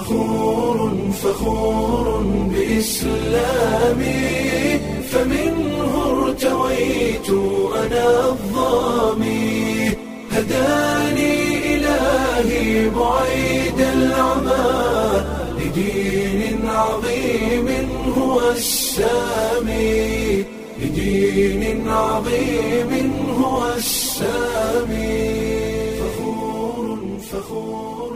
فخور فخور بإسلامي فمنه ارتويت أنا الظامي هداني إلهي بعيد العمى لدين عظيم هو السامي لدين عظيم هو السامي فخور فخور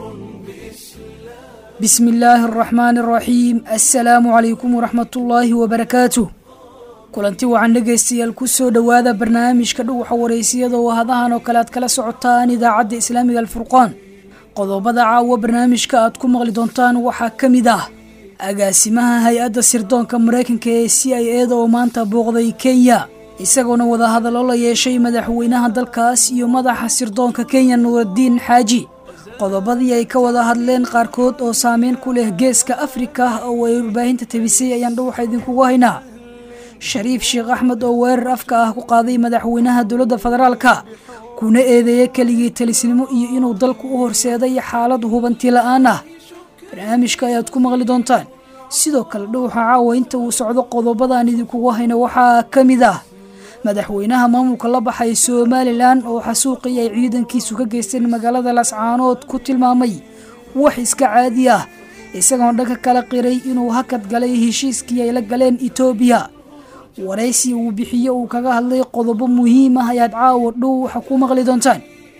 بإسلام بسم الله الرحمن الرحيم assalaamu calaykum waraxmat ullaahi wabarakaatuh kulanti wacan dhegaystayaal kusoo dhowaada barnaamijka dhuwaxa wareysiyada oo hadahan oo kale aad kala socotaan idaacadda islaamiga alfurqaan qodobada caawa barnaamijka aad ku maqli doontaan waxaa ka mid ah agaasimaha hay-adda sirdoonka maraykanka ee c i eda oo maanta booqday kenya isagoona wadahadallo la yeeshay madaxweynaha dalkaas iyo madaxa sirdoonka kenya nuuradiin xaaji qodobadii ay ka wada hadleen qaarkood oo saameyn ku leh geeska afrika oo ay warbaahinta tabisay ayaan dhuwaxa idinkugu haynaa shariif sheekh axmed oo weerar afka ah ku qaaday madaxweynaha dowladda federaalka kuna eedeeyay keligii talisnimo iyo inuu dalku u horseeday xaalad hubanti la-aan ah barnaamijka ayaad ku maqli doontaan sidoo kale dhuwaxa caawa inta uu socdo qodobadaan idinkugu hayno waxaa ka mid ah madaxweynaha maamulka la baxay somalilan oo xasuuqii ay ciidankiisu ka geysteen magaalada lascaanood ku tilmaamay wax iska caadi ah isagoona dhanka kala qiray inuu hakad galay heshiiskii ay la galeen etoobiya waraysi uu bixiye uu kaga hadlay qodobo muhiim ah ayaad caawa dhow waxa ku maqli doontaan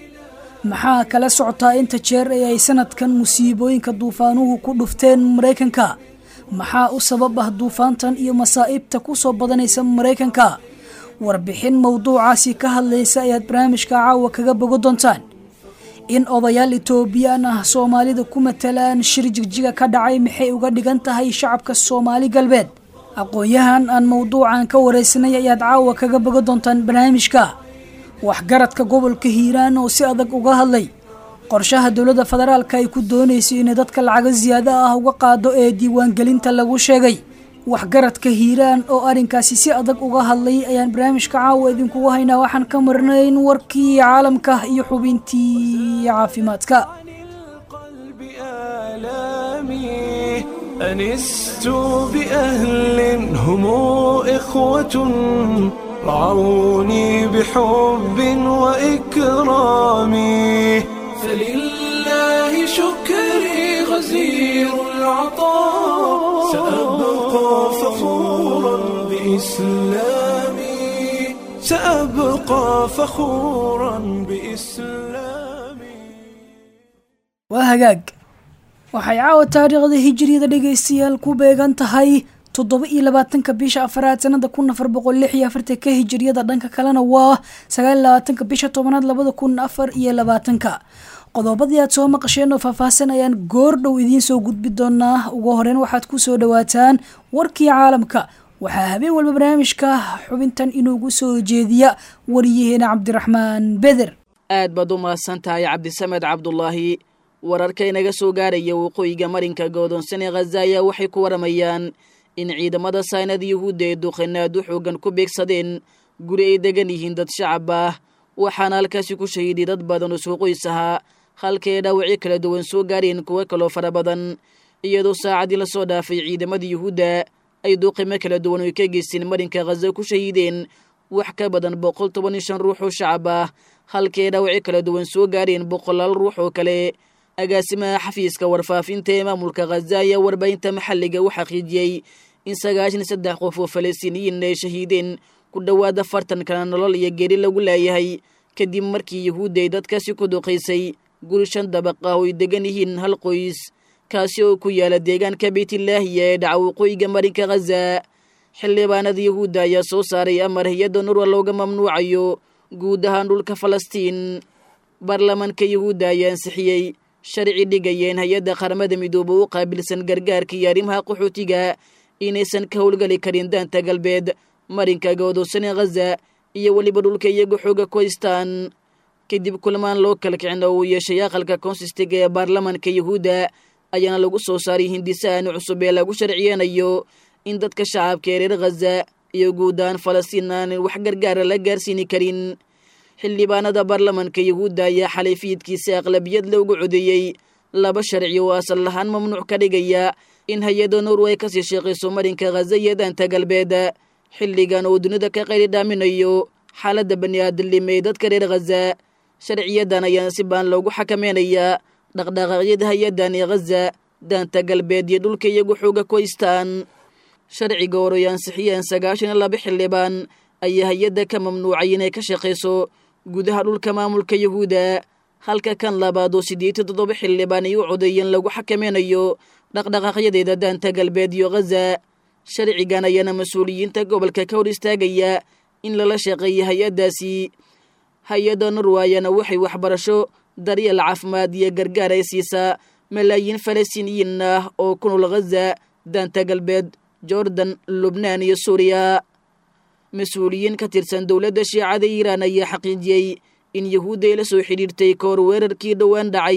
maxaa kala socotaa inta jeer ee ay sanadkan musiibooyinka duufaanuhu ku dhufteen maraykanka maxaa u sabab ah duufaantan iyo masaa'ibta ku soo badanaysa maraykanka warbixin mowduucaasi ka hadlaysa ayaad barnaamijka caawa kaga bogo doontaan in odayaal etoobiyaan ah soomaalida ku matalaan shir jigjiga ka dhacay maxay uga dhigan tahay shacabka soomaali galbeed aqoon-yahan aan mowduucan ka wareysanay ayaad caawa kaga bogo doontaan barnaamijka waxgaradka gobolka hiiraan oo si adag uga hadlay qorshaha dowladda federaalka ay ku doonayso inay dadka lacago siyaado ah uga qaado ee diiwaangelinta lagu sheegay waxgaradka hiiraan oo arrinkaasi si adag uga hadlay ayaan barnaamijka caawa idinkugu haynaa waxaan ka marnayn warkii caalamka iyo xubintii caafimaadka القلب آلامي أنست بأهل هم إخوة رعوني بحب وإكرام فلله شكري غزير العطاء سأبقى فخورا بإسلامي سأبقى فخورا بإسلامي waa hagaag waxay caawa taariikhda hijiriyada dhegaystayaal ku beegan tahay toddoba iyo labaatanka bisha afaraad sanada kun afar boqol lix iyo afartanka hijiriyada dhanka kalena waa sagaal iyo labaatanka bisha tobanaad labada kun afar iyo labaatanka qodobadii aad soo maqasheen oo faahfaahsan ayaan goor dhow idiin soo gudbi doonaa ugu horeyn waxaad ku soo dhawaataan warkii caalamka waxaa habeen walba barnaamijka xubintan inuugu soo jeediya wariyaheena cabdiraxmaan beder aad baad u mahadsan tahay cabdisamed cabdulaahi wararka inaga soo gaaraya waqooyiga marinka godoonsan ee khaza ayaa waxay ku waramayaan in ciidamada saynada yuhuudda ee duqanaad u xoogan ku beegsadeen guri ay degan yihiin dad shacab ah waxaana halkaasi ku shahiiday dad badan oo soo qoys ahaa halkae dhaawacyo kala duwan soo gaareen kuwo kaloo fara badan iyadoo saacadii la soo dhaafay ciidamada yuhuudda ay duuqimo kala duwan oy ka geysteen marinka khaza ku shahiideen wax ka badan boqol toban iyo shan ruux oo shacab ah halkae dhaawacyo kala duwan soo gaareen boqolaal ruux oo kale agaasimaha xafiiska warfaafinta ee maamulka khaza ayaa warbaahinta maxalliga u xaqiijiyey in sagaashan saddex qof oo falastiiniyiin ay shahiideen ku dhowaad afartan kana nolol iyo geeri lagu laayahay kadib markii yuhuudda ay dadkaasi ku duqaysay guri shan dabaq ah oo ay degan yihiin hal qoys kaasi oo ku yaala deegaanka beytlaahiya ee dhaca waqooyiga marinka khaza xildhibaanada yuhuudda ayaa soo saaray amar hay-adda nurwa looga mamnuucayo guud ahaan dhulka falastiin baarlamaanka yuhuudda ayaa ansixiyey sharci dhigayeen hay-adda qaramada midoobe u qaabilsan gargaarka iyo arrimaha qaxootiga inaysan ka howlgali karin daanta galbeed marinka goodoosan ee khaza iyo weliba dhulka iyaga xooga ku haystaan kadib kulmaan loo kala kicin oo uu yeeshay aqalka konsistiga ee baarlamaanka yuhuudda ayaana lagu soo saaray hindisahan cusub ee lagu sharciyeenayo in dadka shacabka ee reer khaza iyo guud ahaan falastiin aanan wax gargaara la gaarsiini karin xildhibaanada baarlamanka yuhuudda ayaa xalay fiidkiisa aqlabiyad loogu codeeyey laba sharci oo asal lahaan mamnuuc ka dhigaya in hay-adda norway kasii sheeqayso marinka khaza iyo daanta galbeed xilligan uu dunida ka qayli dhaaminayo xaaladda bani-aadamnimo ee dadka reer khaza sharciyadan ayaana si baan loogu xakameynayaa dhaqdhaqaaqyada hay-addan ee khaza daanta galbeed iyo dhulka iyagu xooga ku haystaan sharciga horoy ansixiyeen sagaashan iyo laba xildhibaan ayaa hay-adda ka mamnuucay inay ka shaqayso gudaha dhulka maamulka yahuuda halka kan labaad oo siddeetan toddoba xildhibaan ay u codeeyeen lagu xakameynayo dhaqdhaqaaqyadeeda daanta galbeed iyo khaza sharcigan ayaana mas-uuliyiinta gobolka ka hor istaagaya in lala shaqeeya hay-addaasi hay-adda norwayana waxay waxbarasho daryeel caafimaad iyo gargaar ay siisaa malaayiin falastiiniyiin ah oo ku nool khaza daanta galbeed jordan lubnaan iyo suuriya mas-uuliyiin ka tirsan dowladda shiicada iiraan ayaa xaqiijiyey in yahuudda ay la soo xidhiirtay ka hor weerarkii dhowaan dhacay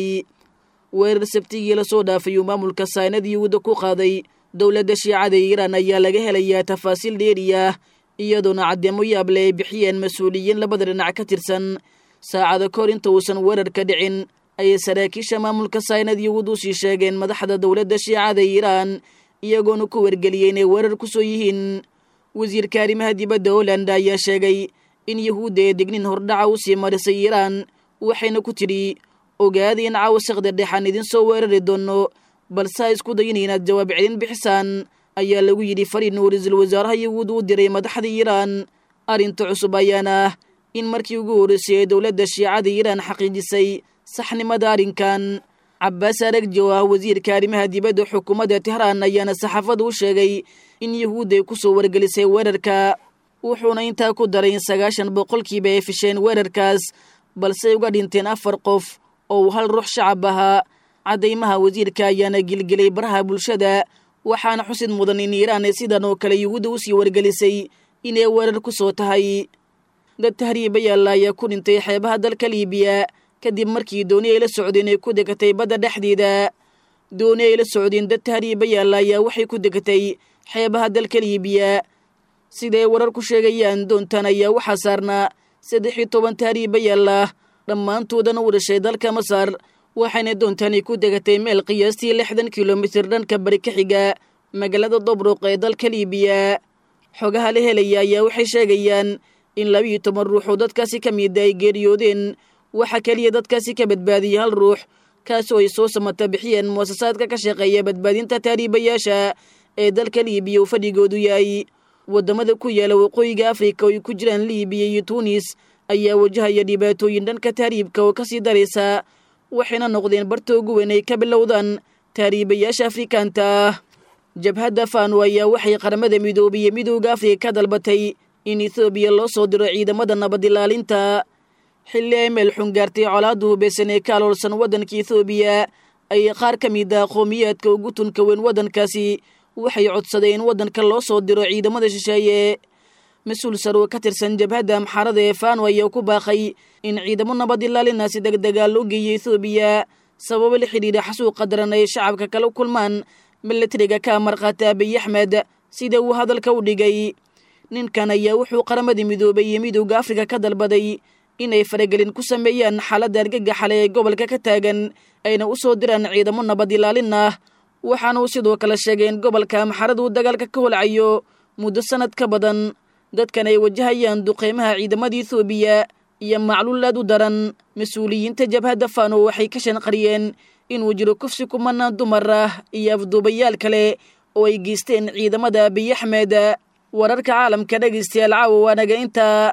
weerar sabtigii lasoo dhaafay uu maamulka saynad yahuudda ku qaaday dowladda shiicada iiraan ayaa laga helayaa tafaasiil dheeri ah iyadoona caddeemo yaable ay bixiyeen mas-uuliyiin labada dhinac ka tirsan saacada kahor inta uusan weerarka dhicin ayay saraakiisha maamulka saynad yahuud u sii sheegeen madaxda dowladda shiicada iiraan iyagoona ku wargeliyey inay weerar ku soo yihiin wasiirka arrimaha dibadda holland ayaa sheegay in yahuudda ee dignin hordhaca u sii marisay iiraan waxayna ku tidhi ogaada in caawasaqda dhexaan idin soo weerari doono balse ha isku dayin inaad jawaab celin bixisaan ayaa lagu yidhi fariin uu ra-iisul wasaaraha yahuud u diray madaxda iiraan arrinta cusub ayaana ah in markii ugu horreysay ee dowladda shiicada iiraan xaqiijisay saxnimada arrinkan cabbaas aragji oo ah wasiirka arrimaha dibadda xukuumadda tehraan ayaana saxaafada u sheegay in yahuudda ay ku soo wargelisay weerarka wuxuuna intaa ku daray in sagaashan boqolkiiba ay fisheen weerarkaas balse ay uga dhinteen afar qof oo uu hal ruux shacab ahaa caddaymaha wasiirka ayaana gilgelay baraha bulshada waxaana xusid mudan in iiraan sidan oo kale yahuudda u sii wargelisay inay weerar ku soo tahay dad tahriibayaalla ayaa ku dhintay xeebaha dalka liibiya kadib markii dooni ay la socdeen ay ku degatay badda dhexdeeda dooni ay la socdeen dad tahriibayaalla ayaa waxay ku degatay xeebaha dalka liibiya siday warar ku sheegayaan doontan ayaa waxaa saarnaa saddex iyo toban tahriibayaal ah dhammaantoodana u dhashay dalka masar waxayna doontani ku degatay meel qiyaastii lixdan kilomitir dhanka bari ka xiga magaalada dobruq ee dalka liibiya xogaha la helaya ayaa waxay sheegayaan in labiiyo toban ruux oo dadkaasi ka mida ay geeriyoodeen waxaa keliya dadkaasi ka badbaadiyey hal ruux kaasoo ay soo samata bixiyeen muasasaadka ka shaqeeya badbaadinta tahriibayaasha ee dalka liibiya uu fadhigoodu yahay waddamada ku yaala waqooyiga afrika oo ay ku jiraan liibiya iyo tuunis ayaa wajahaya dhibaatooyin dhanka tahriibka oo kasii daraysa waxayna noqdeen barta ugu weyn ay ka bilowdaan tahriibayaasha afrikaanta ah jabhadda fano ayaa waxay qaramada midoobiye midooda afrika ka dalbatay in ethoobiya loo soo diro ciidamada nabad ilaalinta xilli ay meel xun gaartay colaadda hubeysan ee ka aloolsan waddanka ethoobiya ayay qaar ka mid ah qowmiyaadka ugu tunka weyn waddankaasi waxay codsadeen in waddanka loo soo diro ciidamada shisheeye mas-uul saroo ka tirsan jabhadda amxaarada ee fano ayaa ku baaqay in ciidamo nabad ilaalina si deg degaa loo geeyo ethoobiya sababo la xidhiidha xasuuqa daran ay shacabka kala kulmaan milatariga ka amarqaata abiy axmed sida uu hadalka u dhigay ninkan ayaa wuxuu qaramada midoobay iyo midowda afrika ka dalbaday inay faragelin ku sameeyaan xaaladda argagaxale ee gobolka ka taagan ayna u soo diraan ciidamo nabad ilaalin ah waxaana uu sidoo kale sheegay in gobolka amxarada uu dagaalka ka holcayo muddo sanad ka badan dadkan ay wajahayaan duqeymaha ciidamada ethoobiya iyo macluul aad u daran mas-uuliyiinta jabhadda fano waxay ka shanqariyeen inuu jiro kufsi kumanaan dumar ah iyo afduubayaal kale oo ay geysteen ciidamada abiy axmed wararka caalamka dhegaystayaal caawa waanaga intaa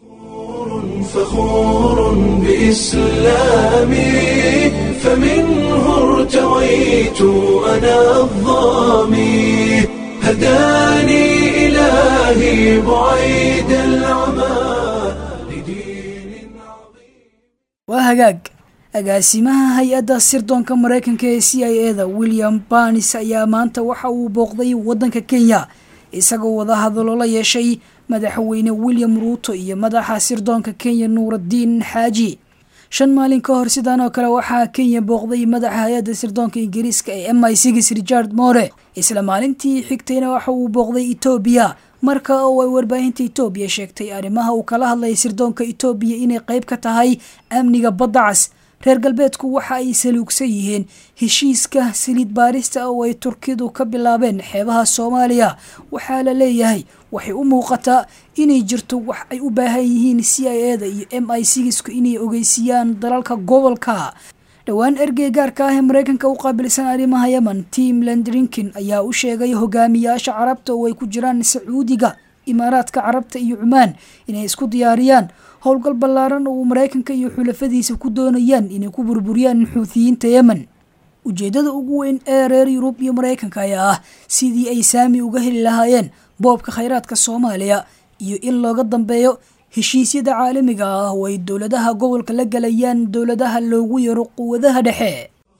فخور بإسلامي فمنه ارتويت أنا الظامي هداني إلهي بعيد العمى لدين عظيم waa hagaag agaasimaha hay-adda sirdoonka maraykanka ee c i eda william barnis ayaa maanta waxa uu booqday waddanka kenya isagoo wada hadallo la yeeshay madaxweyne william ruuto iyo madaxa sirdoonka kenya nuuraddiin xaaji shan maalin ka hor sidaan oo kale waxaa kenya booqday madaxa hay-adda sirdoonka ingiriiska ee m i six richard more isla maalintii xigtayna waxa uu booqday etoobiya marka oo ay warbaahinta etoobiya sheegtay arrimaha uu kala hadlayay sirdoonka etoobiya inay qayb ka tahay amniga badda cas reer galbeedku waxa ay saluugsan yihiin heshiiska saliid baarista oo ay turkidu ka bilaabeen xeebaha soomaaliya waxaa la leeyahay waxay u muuqataa inay jirto wax ay u baahan yihiin c i eda iyo m i sigisku inay ogeysiiyaan dalalka gobolka dhowaan ergey gaarka ah ee maraykanka u qaabilsan arrimaha yemen tim landrinkin ayaa u sheegay hogaamiyaasha carabta oo ay ku jiraan sacuudiga imaaraadka carabta iyo cumaan inay isku diyaariyaan howlgal ballaaran oo uu maraykanka iyo xulafadiisa ku doonayaan inay ku burburiyaan xuutiyiinta yemen ujeeddada ugu weyn ee reer yurub iyo maraykanka ayaa ah sidii ay saami uga heli lahaayeen boobka khayraadka soomaaliya iyo in looga dambeeyo heshiisyada caalamiga ah oo ay dowladaha gobolka la galayaan dowladaha loogu yaro quwadaha dhexe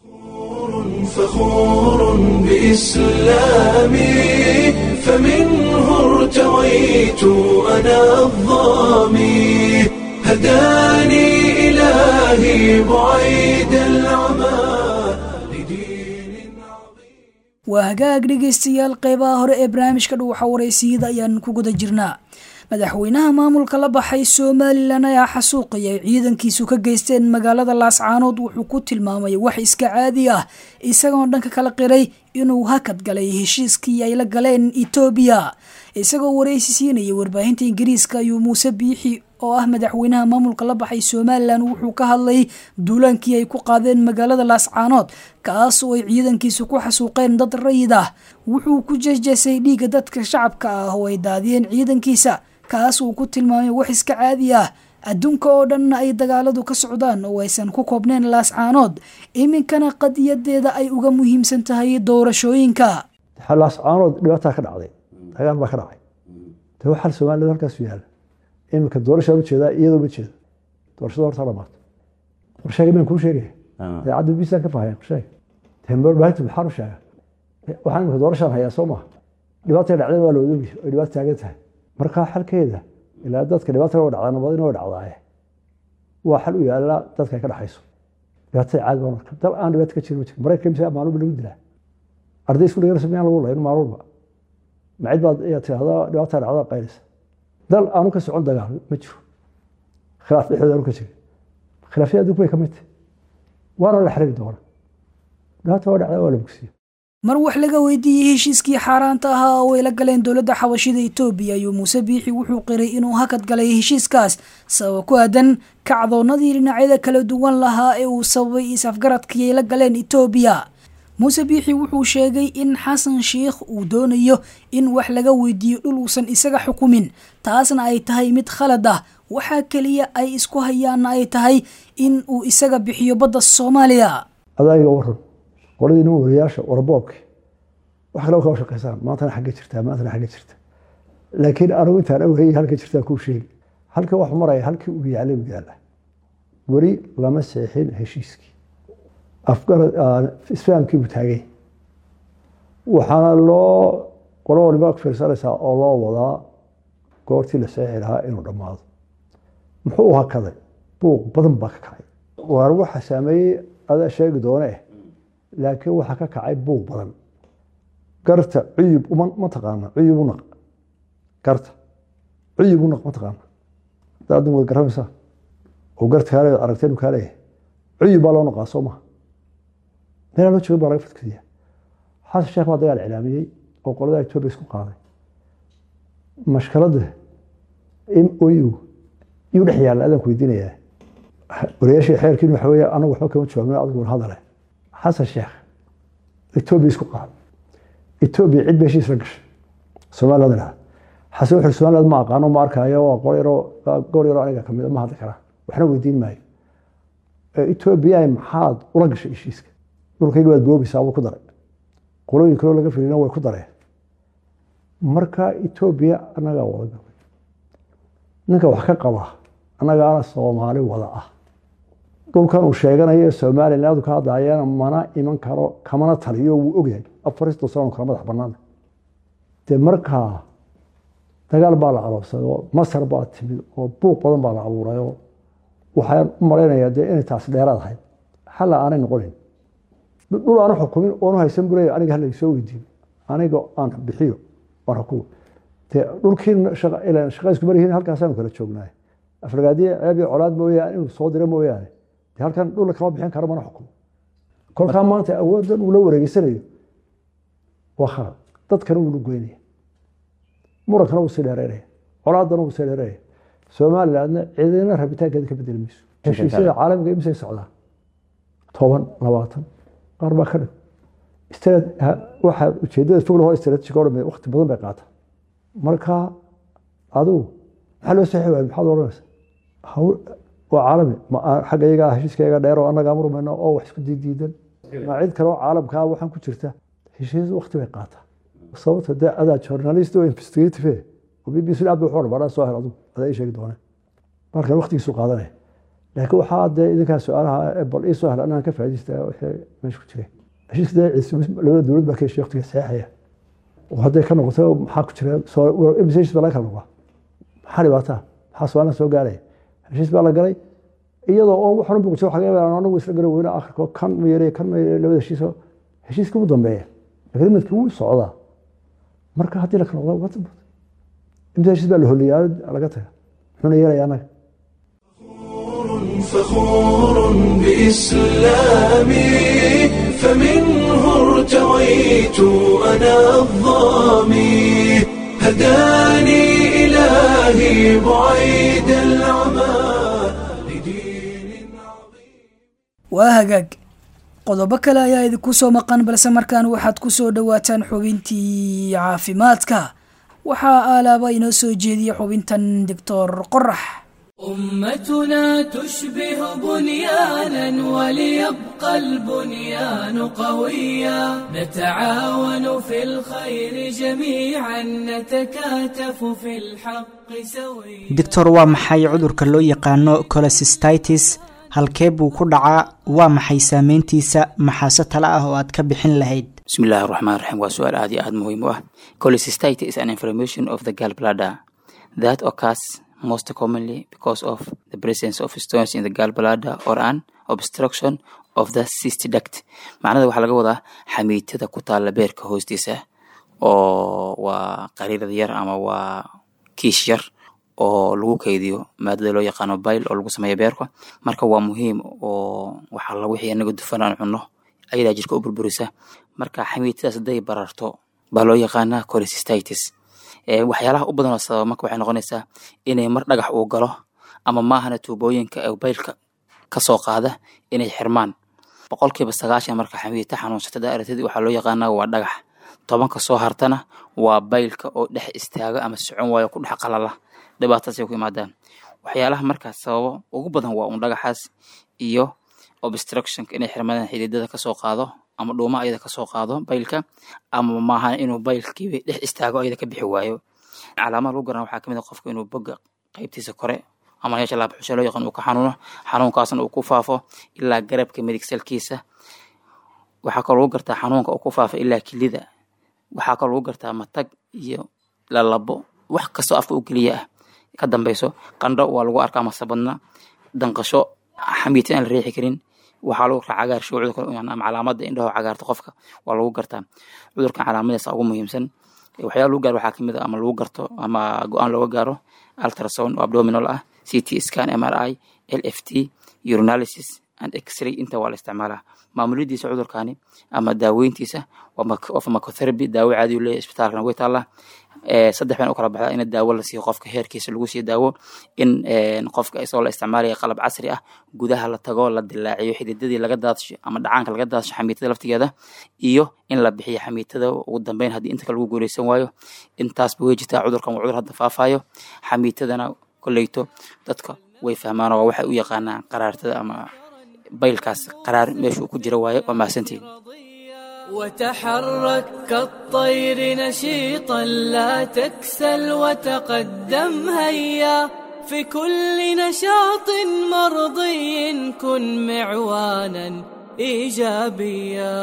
فخور بإسلامي فمنه ارتويت أنا الظامي هداني إلهي بعيد العمى لدين عظيم waa hagaag dhegaystayaal qeybaha hore ee barnaamijka dhuwaxa waraysiyada ayaan ku guda jirnaa madaxweynaha maamulka la baxay somalilan ayaa xasuuqaya ciidankiisu ka geysteen magaalada laascaanood wuxuu ku tilmaamay wax iska caadi ah isagoo dhanka kala qiray inuu hakad galay heshiiskii ay la galeen etoobiya isagoo waraysi siinaya warbaahinta ingiriiska ayuu muuse biixi oo ah madaxweynaha maamulka la baxay somalilan wuxuu ka hadlay duulaankii ay ku qaadeen magaalada laascaanood kaas oo ay ciidankiisu ku xasuuqeen dad rayid ah wuxuu ku jeesjeesay dhiigga dadka shacabka ah oo ay daadiyeen ciidankiisa kaas uu ku tilmaamay wax iska caadi ah adduunka oo dhanna ay dagaaladu ka socdaan oo aysan ku koobneen laascaanood iminkana qadiyadeeda ay uga muhiimsan tahay doorashooyinka laascaanood dhibaataa ka dhacday dagaal baa ka dhacay de waxaa soomaalida halkaas yaala iminka doorashaa ujeedaa iyadoo ma jeedo doorashada horta dhamaato warsheega baan kuu sheegaya idaacadda bisaan ka fahaya warsheega tembarbaahintu maxaan u sheega waxaan iminka doorashaan hayaa soo maha dhibaatay dhacdeen waa la odogi ay dhibaato taagan tahay markaa xalkeeda ilaa dadka dhibaata wa dhacdaa nabadina way dhacdaaye waa xal u yaala dadka ay ka dhaxayso dhibaatada caadi baa marka dal aan dhibaato ka jirin ma jiro maraykanka mise maalulba lagu dilaa arday isku dhigana sameyaan lagu layn maalulba macid baad ayaa tirahdaa dhibaataa dhacdaa qaylisa dal aanu ka socon dagaal ma jiro khilaaf dhexdooda aanu ka jirin khilaafyada adduunka bay ka mid tahay waana la xiriiri doona dhibaata waa dhacdaa waa la bogsiya mar wax laga weydiiyey heshiiskii xaaraanta ahaa oo ay la galeen dowladda xabashida etoobiya ayuu muuse biixi wuxuu qiray inuu hakad galay heshiiskaas sababa ku aadan kacdoonnadii dhinacyada kala duwan lahaa ee uu sababay is-afgaradkii ay la galeen etoobiya muuse biixi wuxuu sheegay in xasan sheikh uu doonayo in wax laga weydiiyo dhul uusan isaga xukumin taasna ay tahay mid khalad ah waxaa keliya ay isku hayaanna ay tahay in uu isaga bixiyo badda soomaaliya adaaga waran qoladii nin wariyaasha warboobki wax kale kaa shaqaysaan maantana xagga jirtaa maantana xagga jirta laakiin anigu intaan awhayay halka jirtaa kuu sheegi halka wax maraya halkii uu yaalay uu yaala weli lama seexin heshiiskii isfahamkii buu taagay waxaana loo qolo waliba fiirsanaysaa oo loo wadaa goortii la seexi lahaa inuu dhammaado muxuu u hakaday buuq badan baa ka kacay waar waxa saameeyey adaa sheegi doone eh laakiin waxaa ka kacay buuq badan garta cuyub ma taqaana cuyub unaq garta cuyub unaq ma taqaana daadin way garamaysaa oo garta kaale aragteen uu kaaleeyahay cuyub baa loo naqaa soo maha meelaa loo jooga baa laga fadkadiya xasan sheekh baa dagaal cilaamiyey oo qolada etoobiya isku qaaday mashkaladda m o u yuu dhex yaalla adaan ku weydiinayaa wariyaashii xeerkiin waxa weeye anagu waxba kama jawaabno adigu war hadale xasan sheekh etoobiya isku qaaday etoobiya cid ba heshiis la gashay soomaaliyad dhaha xasan wuxuu soomaaliyad ma aqaano ma arkaayo waa qol yaroo goor yaroo aniga kamid ma hadli karaa waxna weydiin maayo etoobiya maxaad ula gashay heshiiska dhulkayga waad boobaysaa buu ku daray qolooyin kaloo laga filina way ku dareen marka etoobiya annagaa wada galay ninka wax ka qaba annagaana soomaali wada ah dhulkan uu sheeganayo somaliland ka hadlayana mana iman karo kamana taliyo wuu ogyahay afarista sano kala madax banaan dee markaa dagaal baa la aloobsaday oo masar baa timid oo buuq badan baa la abuuray oo waxaan u malaynayaa dee inay taas dheeraad ahayd xalla aanay noqonin dhul aanu xukumin oonu haysan buleya aniga hala soo weydiin aniga aan bixiyo aan xukumo dee dhulkii shaqa isku maryihiin halkaasaanu kala joognaay afragaadiye ceeb iyo colaad mooyaane inuu soo diro mooyaane dee halkan dhul kama bixin karo mana xukumo kolkaa maanta awooddan uu la wareegeysanayo waa khalad dadkana wuu goynaya murankana wuu sii dheereynaya colaadana wuu sii dheereynaya somalilandna cidina rabitaankeeda ka bedeli mayso heshiisyada caalamiga imisay socdaan toban labaatan qaar baa ka dhig waxaa ujeedada fog lahoo istaraatijiga o dhan waqti badan bay qaata marka adigu maxaa loo saxi waaya maxaad odhanaysa waa caalami xagga iyagaa heshiiska iyaga dheer oo annagaa murmayno oo wax isku diidiidan ma cid kale oo caalamkaa waxaan ku jirta heshiis waqti bay qaataa sababta dee adaa journalist oo investigative oo b b c aad bay waxu dhan soo hel adigu adaa ii sheegi dooneen markan waqtigiisu qaadanaya laakiin waxaa dee idinkaa su-aalaha bal ii soo hel anaan ka faa'iidaysta wixii meesha ku jiray heshiiska dee labada dowlad baa ka heshiya waqtiga saxeexaya oo hadday ka noqoto maxaa ku jira heshiis baa laga kala noqdaa maxaa dhibaataa maxaa su-aalaha soo gaaraya heshiis baa la galay iyadoo oo waxan buqsa waxa laga yaabaa anagu isla garan weyne akhirko kan ma yarey kan ma yarey labada heshiis heshiiska ugu dambeeya agreementka wuu socdaa marka haddii la kala noqdaa waa dambata imisa heshiis baa la holiyaa laga taga muxuuna yeelaya annaga فخور بإسلامي فمنه ارتويت أنا الظامي هداني إلهي بعيد العمى لدين عظيم waa hagaag qodobo kale ayaa idinku soo maqan balse markaan waxaad ku soo dhowaataan xubintii caafimaadka waxaa aalaaba inoo soo jeediya xubintan doctor qorax أمتنا تشبه بنيانا وليبقى البنيان قويا نتعاون في الخير جميعا نتكاتف في الحق سويا doctor waa maxay cudurka loo yaqaano colosistitis halkee buu ku dhacaa waa maxay saameyntiisa maxaase tale ah oo aad ka bixin lahayd بسم الله الرحمن الرحيم waa su-aal aad iyo aad muhiim u ah cholecystitis is an inflammation of the gallbladder that occurs most commonly because of the presence of stones in the gallbladder or an obstruction of the cyst duct macnada waxaa laga wadaa xamiitada ku taalla beerka hoostiisa oo waa qariirad yar ama waa kiish yar oo lagu keydiyo maadada loo yaqaano bile oo lagu sameeyo beerka marka waa muhiim oo waxaa la wixii anaga dufan aan cunno ayadaa jirka u burburisa marka xamiitadaas hadday bararto baa loo yaqaanaa cholecystitis waxyaalaha u badan oo sababa marka waxay noqonaysaa inay mar dhagax uu galo ama maahana tuubooyinka ee baylka kasoo qaada inay xirmaan boqolkiiba sagaashan marka xamiita xanuunsatada aragtida waxaa loo yaqaanaa waa dhagax tobanka soo hartana waa baylka oo dhex istaaga ama socon waayo ku dhex qalala dhibaataasay ku imaadaan waxyaalaha markaas sababo ugu badan waa un dhagaxaas iyo obstructionka inay xirmadaan xididada kasoo qaado ama dhuuma ayada kasoo qaado baylka ama maaha inuu baylkii dhex istaago ayada ka bixi waayo calaamada lagu garana waxaa kamid a qofka inuu boga qaybtiisa kore ama meesha laabxusha loo yaqaan uu ka xanuuno xanuunkaasna uu ku faafo ilaa garabka midig salkiisa waxaa kaloo lagu gartaa xanuunka uu ku faafo ilaa kilida waxaa kaloo lagu gartaa matag iyo lalabo wax kastoo afka u geliya ah ka dambeyso qandho waa lagu arkaa masabadna danqasho xamiita aan la riixi karin waxaa lagu arkaa cagaar shuucda ama calaamada indhaho cagaarta qofka waa lagu gartaa cudurkan calaamadiisa ugu muhiimsan waxyaala lagu gaaro waxaa kamid a ama lagu garto ama go-aan looga gaaro ultrasound oo abdominal ah ct scan mri lft urinalysis and x-ray inta waa la isticmaalaa maamuladiisa cudurkani ama daaweyntiisa waa pharmacotherapy daawo caadi leeyahy isbitaalkana way taallaa saddex baan u kala baxdaa in daawo la siiyo qofka heerkiisa lagu siiyo daawo in qofka isagoo la isticmaalaya qalab casri ah gudaha la tago la dilaaciyo xididadii laga daadsho ama dhacaanka laga daadsho xamiitada laftigeeda iyo in la bixiyo xamiitada ugu dambeyn haddii inta kale lagu guuleysan waayo intaasba way jirtaa cudurkan waa cudur hadda faafayo xamiitadana koleyto dadka way fahmaan oo waxay u yaqaanaan qaraartada ama baylkaas qaraar meeshuu ku jira waaye waa mahadsantiin وتحرك كالطير نشيطا لا تكسل وتقدم هيا في كل نشاط مرضي كن معوانا ايجابيا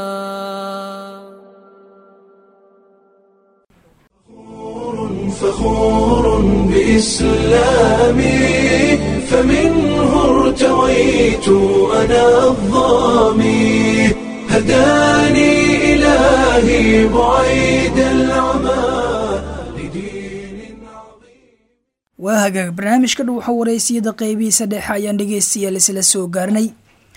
فخور بإسلامي فمنه ارتويت أنا الظامي هداني إلهي بعيد العمى لدين عظيم waa hagaag barnaamijka dhow waxa wareysiyada qeybihiisa dhexe ayaan dhegeystayaal isla soo gaarnay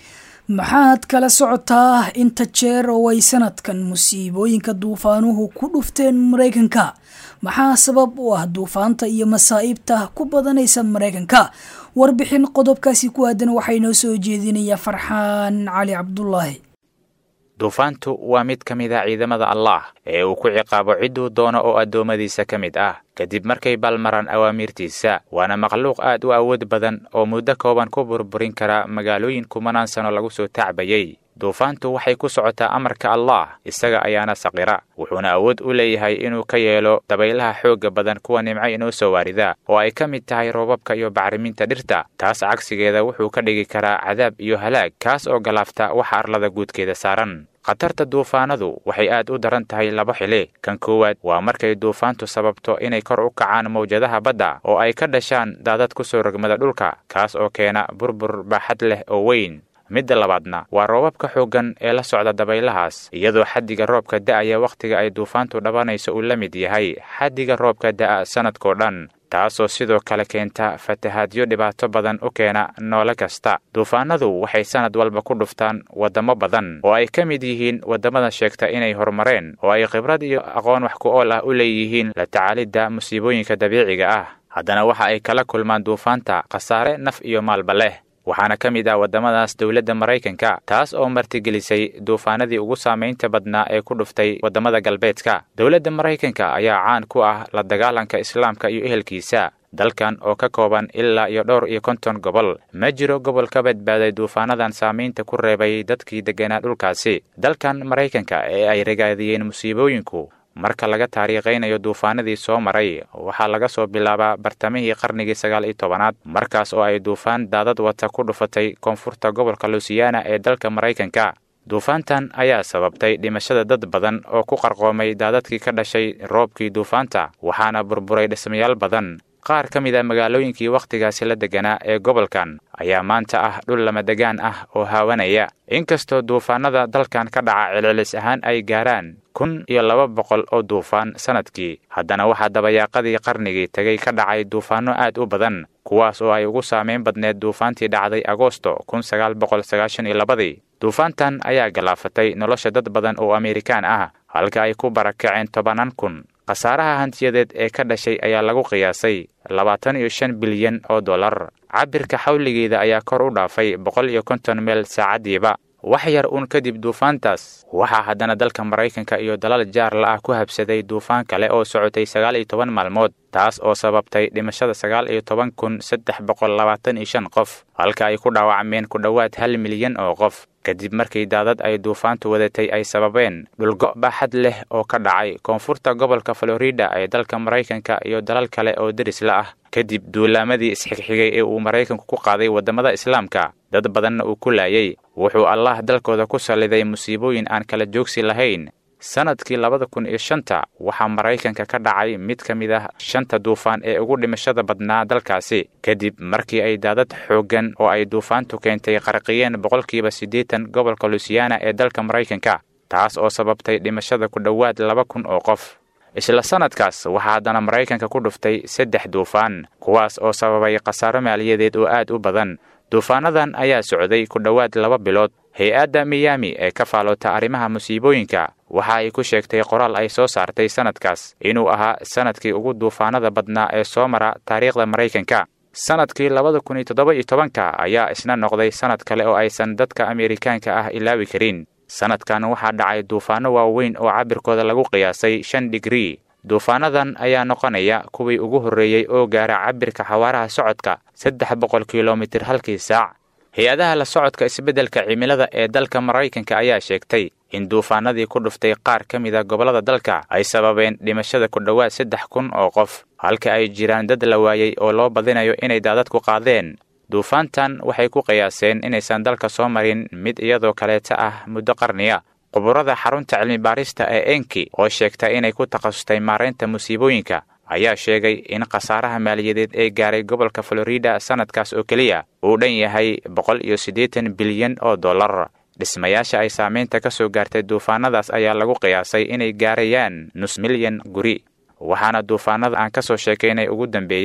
maxaad kala socotaa inta jeer oo ay sanadkan musiibooyinka duufaanuhu ku dhufteen maraykanka maxaa sabab u ah duufaanta iyo masaa'ibta ku badanaysa maraykanka warbixin qodobkaasi ku aadan waxaa inoo soo jeedinaya farxaan cali cabdulaahi duufaantu waa mid ka mid a ciidamada allah ee uu ku ciqaabo cidduu doono oo addoommadiisa ka mid ah kadib markay balmaraan awaamiirtiisa waana makhluuq aad u awood badan oo muddo kooban ku burburin kara magaalooyin kumanaan sano lagu soo tacbayey duufaantu waxay ku socotaa amarka allah isaga ayaana saqira wuxuuna awood u leeyahay inuu ka yeelo dabaylaha xoogga badan kuwa nimco inoo soo waarida oo ay ka mid tahay roobabka iyo bacriminta dhirta taas cagsigeeda wuxuu ka dhigi karaa cadaab iyo halaag kaas oo galaafta waxa arlada guudkeeda saaran khatarta duufaanadu waxay aad u daran tahay laba xili kan koowaad waa markay duufaantu sababto inay kor u kacaan mawjadaha badda oo ay ka dhashaan daadad ku soo rogmada dhulka kaas oo keena burbur baaxad leh oo weyn midda labaadna waa roobabka xooggan ee la socda dabaylahaas iyadoo xaddiga roobka da'aya wakhtiga ay duufaantu dhabanayso uu la mid yahay xaddiga roobka da'a sannadkoo dhan taasoo sidoo kale keenta fatahaadyo dhibaato badan u keena noole kasta duufaanadu waxay sannad walba ku dhuftaan waddamo badan oo ay ka mid yihiin waddamada sheegta inay horumareen oo ay khibrad iyo aqoon wax ku ool ah u leeyihiin la tacaalidda musiibooyinka dabiiciga ah haddana waxa ay kala kulmaan duufaanta khasaare naf iyo maalba leh waxaana ka mid ah waddamadaas dowladda maraykanka taas oo martigelisay duufaanadii ugu saamaynta badnaa ee ku dhuftay waddamada galbeedka dowladda maraykanka ayaa caan ku ah la dagaalanka islaamka iyo ehelkiisa dalkan oo ka kooban ilaa iyo dhowr iyo konton gobol ma jiro gobol ka badbaaday duufaanadan saamaynta ku reebay dadkii degganaa dhulkaasi dalkan maraykanka ee ay ragaadiyeen musiibooyinku marka laga taariikhaynayo duufaanadii soo maray waxaa laga soo bilaabaa bartamihii qarnigii sagaal iyo tobanaad markaas oo ay duufaan daadad wata ku dhufatay koonfurta gobolka lusiyaana ee dalka maraykanka duufaantan ayaa sababtay dhimashada dad badan oo ku qarqoomay daadadkii ka dhashay roobkii duufaanta waxaana burburay dhismayaal badan qaar ka mid a magaalooyinkii wakhtigaasi la degganaa ee gobolkan ayaa maanta ah dhul lamadegaan ah oo haawanaya inkastoo duufaanada dalkan ka dhaca celcelis ahaan ay gaaraan kun iyo laba boqol oo duufaan sannadkii haddana waxaa dabayaaqadii qarnigii tegay ka dhacay duufaanno aad u badan kuwaas oo ay ugu saamayn badneed duufaantii dhacday agoosto kun sagaal boqol sagaashan iyo labadii duufaantan ayaa galaafatay nolosha dad badan oo amerikaan ah halka ay ku barakaceen tobanaan kun khasaaraha hantiyadeed ee ka dhashay ayaa lagu qiyaasay labaatan iyo shan bilyan oo dollar cabirka xawligeeda ayaa kor u dhaafay boqol iyo konton meel saacaddiiba wax yar uun kadib duufaantaas waxaa haddana dalka maraykanka iyo dalal jaarla ah ku habsaday duufaan kale oo socotay sagaal iyo toban maalmood taas oo sababtay dhimashada sagaal iyo toban kun saddex boqol labaatan iyo shan qof halka ay ku dhaawacmeen ku dhowaad hal milyan oo qof kadib markii daadad ay duufaantu wadatay ay sababeen dhulgo baaxad leh oo ka dhacay koonfurta gobolka florida ee dalka maraykanka iyo dalal kale oo derisla ah kadib duulaamadii isxigxigay ee uu maraykanku ku qaaday waddamada islaamka dad badanna uu ku laayay wuxuu allah dalkooda ku salliday musiibooyin aan kala joogsi lahayn sannadkii labada kun iyo shanta waxaa maraykanka ka dhacay mid ka mid ah shanta duufaan ee ugu dhimashada badnaa dalkaasi kadib markii ay daadad xooggan oo ay duufaantu keentay qarqiyeen boqolkiiba siddeetan gobolka lusiyaana ee dalka maraykanka taas oo sababtay dhimashada ku dhowaad laba kun oo qof isla sannadkaas waxaa haddana maraykanka ku dhuftay saddex duufaan kuwaas oo sababay khasaaro maaliyadeed oo aad u badan duufaanadan ayaa socday ku dhowaad laba bilood hay-adda miyaami ee ka faaloota arrimaha musiibooyinka waxa ay ku sheegtay qoraal ay soo saartay sannadkaas inuu ahaa sannadkii ugu duufaanada badnaa ee soo mara taariikhda maraykanka sannadkii labada kun iyo toddoba iyo tobanka ayaa isna noqday sannad kale oo aysan dadka ameerikaanka ah ilaawi karin sannadkan waxaa dhacay duufaanno waaweyn oo cabirkooda lagu qiyaasay shan digrii duufaanadan ayaa noqonaya kuwii ugu horreeyey oo gaara cabirka xawaaraha socodka saddex boqol kilomitir halkii saac hay-adaha la socodka isbeddelka cimilada ee dalka maraykanka ayaa sheegtay in duufaanadii ku dhuftay qaar ka mid a gobollada dalka ay sababeen dhimashada ku dhowaad saddex kun oo qof halka ay jiraan dad la waayey oo loo badinayo inay daadadku qaadeen duufaantan waxay ku qiyaaseen inaysan dalka soo marin mid iyadoo kaleeta ah muddo qarniya quburada xarunta cilmi-baarista ee enki oo sheegta inay ku takhasustay maaraynta musiibooyinka ayaa sheegay in khasaaraha maaliyadeed ee gaaray gobolka florida sannadkaas oo keliya uu dhan yahay boqol iyo siddeetan bilyan oo dollar dhismayaasha ay saamaynta ka soo gaartay duufaanadaas ayaa lagu qiyaasay inay gaarayaan nus milyan guri waxaana duufaanada aan ka soo sheekaynay ugu dambeeyey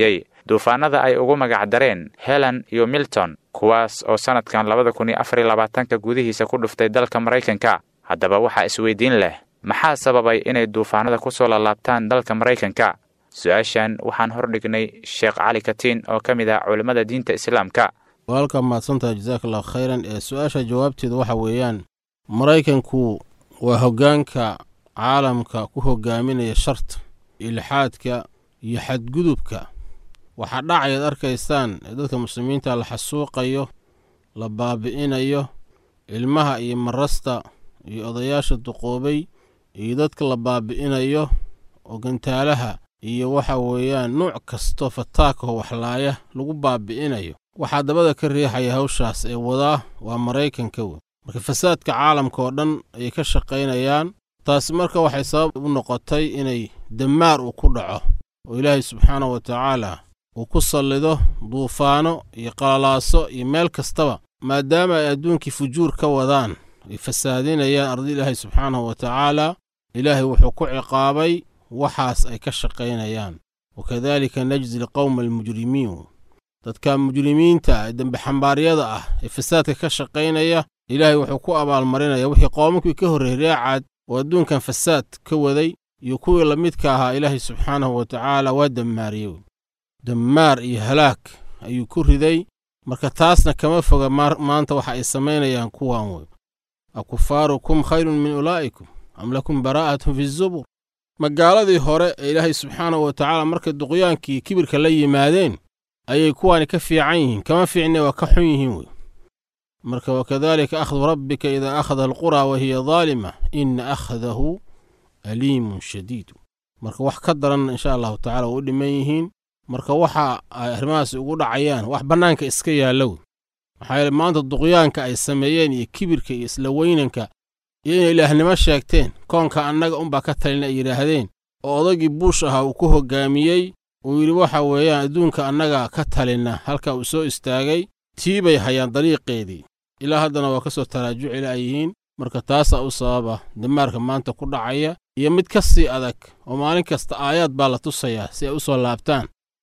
duufaanada ay ugu magacdareen helen iyo milton kuwaas oo sannadkan labada kun iyo afar iyo labaatanka gudihiisa ku dhuftay dalka maraykanka haddaba waxaa isweydiin leh maxaa sababay inay duufaanada ku soo laalaabtaan dalka maraykanka su-aashan waxaan hordhignay sheekh cali katiin oo ka mid ah culimmada diinta islaamka walka mahadsantaha jasaak allahu khayran ee su-aasha jawaabteedu waxa weeyaan maraykanku waa hoggaanka caalamka ku hogaaminaya sharta ilxaadka iyo xadgudubka waxaa dhacayaad arkaysaan ee dadka muslimiinta la xasuuqayo la baabi'inayo ilmaha iyo marasta iyo odayaasha duqoobay iyo dadka la baabi'inayo oo gantaalaha iyo waxa weeyaan nuuc kastoo fataakaho waxlaaya lagu baabi'inayo waxaa dabada ka riixaya hawshaas ee wadaa waa maraykanka wey marka fasaadka caalamka oo dhan ayay ka shaqaynayaan taasi marka waxay sabab u noqotay inay damaar uu ku dhaco oo ilaahay subxaanahu wa tacaala uu ku sallido duufaano iyo qalalaaso iyo meel kastaba maadaama ay adduunkii fujuur ka wadaan ay fasaadinayaan ardi ilaahay subxaanahu wa tacaala ilaahay wuxuu ku ciqaabay waxaas ay ka shaqaynayaan wakadaalika najzi alqowma almujrimiin dadka mujrimiinta ee dembexambaaryada ah ee fasaadka ka shaqaynaya ilaahay wuxuu ku abaalmarinaya wixii qoomankii ka horreeyey reecaad oo adduunkan fasaad ka waday iyo kuwii la midka ahaa ilaahay subxaanahu wa tacaala waa dammaariyey dammaar iyo halaag ayuu ku riday marka taasna kama foga maanta waxa ay samaynayaan kuwan wey akufaarukum khayrun min ulaa'ikum am lakum baraa'atun fi zubur magaaladii hore ee ilaahay subxaanahu wa tacaala markay duqyaankii kibirka la yimaadeen ayay kuwaani ka fiican yihiin kama fiicne waa ka xun yihiin wey marka wakadalika akhdu rabbika idaa akhada alquraa wa hiya daalima ina akhdahu aliimun shadiid marka wax ka daran insha allahu tacala waa u dhiman yihiin marka waxa ay arrimahaas ugu dhacayaan wax bannaanka iska yaallow maxaa yeele maanta duqyaanka ay sameeyeen iyo kibirka iyo isla weynanka iyo inay ilaahnimo sheegteen koonka annaga unbaa ka talina ay yidhaahdeen oo odagii buush ahaa uu ku hoggaamiyey uu yidhi waxa weeyaan adduunka annaga ka talina halka uu soo istaagay tii bay hayaan dariiqeedii ilaa haddana waa ka soo taraajuci la'yihiin marka taasaa u sababa damaarka maanta ku dhacaya iyo mid ka sii adag oo maalin kasta aayaad baa la tusayaa si ay u soo laabtaan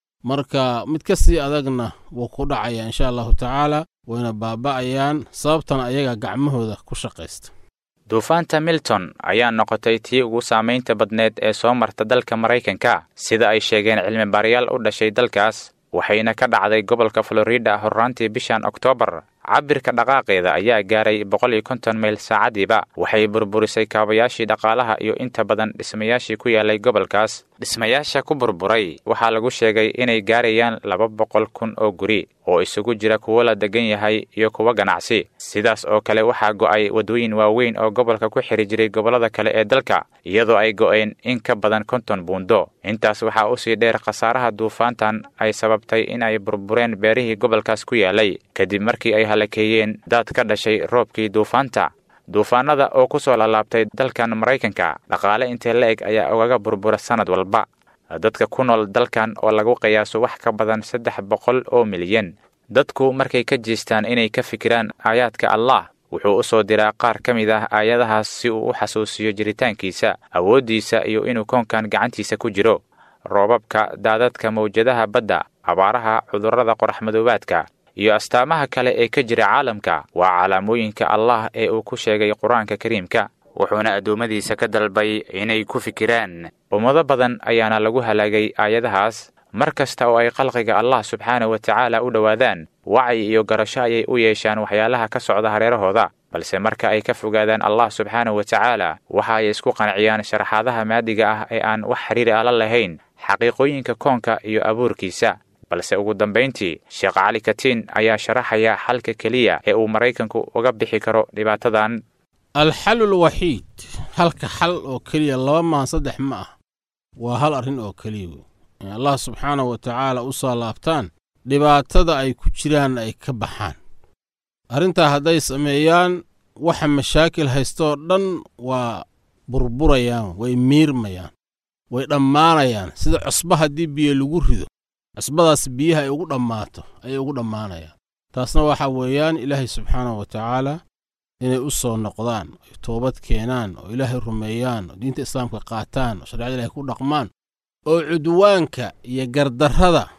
marka mid ka sii adagna wuu ku dhacayaa insha allahu tacaala wayna baaba'ayaan sababtana ayaga gacmahooda ku shaqaysta duufaanta milton ayaa noqotay tii ugu saamaynta badneed ee soo marta dalka maraykanka sida ay sheegeen cilmibaarayaal u dhashay dalkaas waxayna ka dhacday gobolka florida horraantii bishan oktoobar cabirka dhaqaaqeeda ayaa gaaray boqol iyo konton mayl saacadiiba waxay burburisay kaabayaashii dhaqaalaha iyo inta badan dhismayaashii ku yaalay gobolkaas dhismayaasha ku burburay waxaa lagu sheegay inay gaarayaan laba boqol kun oo guri oo isugu jira kuwo la degan yahay iyo kuwo ganacsi sidaas oo kale waxaa go'ay waddooyin waaweyn oo gobolka ku xiri jiray gobollada kale ee dalka iyadoo ay go'een in ka badan konton buundo intaas waxaa usii dheer khasaaraha duufaantan ay sababtay in ay burbureen beerihii gobolkaas ku yaalay kadib markii ay halakeeyeen daad ka dhashay roobkii duufaanta duufaanada oo ku soo laalaabtay dalkan maraykanka dhaqaale intee la eg ayaa ugaga burbura sannad walba dadka ku nool dalkan oo lagu qiyaaso wax ka badan saddex boqol oo milyan dadku markay ka jeestaan inay ka fikiraan aayaadka allah wuxuu u soo diraa qaar ka mid ah aayadahaas si uu u xasuusiyo jiritaankiisa awooddiisa iyo inuu koonkan gacantiisa ku jiro roobabka daadadka mawjadaha badda abaaraha cudurrada qoraxmadoobaadka iyo astaamaha kale ee ka jira caalamka waa calaamooyinka allah ee uu ku sheegay qur-aanka kariimka wuxuuna addoommadiisa ka dalbay inay ku fikiraan ummado badan ayaana lagu halaagay aayadahaas mar kasta oo ay khalqiga allah subxaana wa tacaala u dhowaadaan wacyi iyo garasho ayay u yeeshaan waxyaalaha ka socda hareerahooda balse marka ay ka fogaadaan allah subxaana wa tacaala waxa ay isku qanciyaan sharaxaadaha maadiga ah ee aan wax xiriir ala lahayn xaqiiqooyinka koonka iyo abuurkiisa balse ugu dambayntii sheekh cali katiin ayaa sharaxaya xalka keliya ee uu maraykanku uga bixi karo dhibaatadan alxalu lwaxiid halka xal oo keliya laba maan saddex ma ah waa hal arrin oo keliya wey in allah subxaanahu wa tacaala u soo laabtaan dhibaatada ay ku jiraan ay ka baxaan arrintaa hadday sameeyaan waxa mashaakil haystooo dhan waa burburayaan way miirmayaan way dhammaanayaan sida cusba haddii biyo lagu rido cusbadaas biyaha ay ugu dhammaato ayay ugu dhammaanayaan taasna waxa weeyaan ilaahay subxaanahu wa tacaala inay u soo noqdaan ay toobad keenaan oo ilaahay rumeeyaan oo diinta islaamka qaataan oo shareecada ilahay ku dhaqmaan oo cudwaanka iyo gardarrada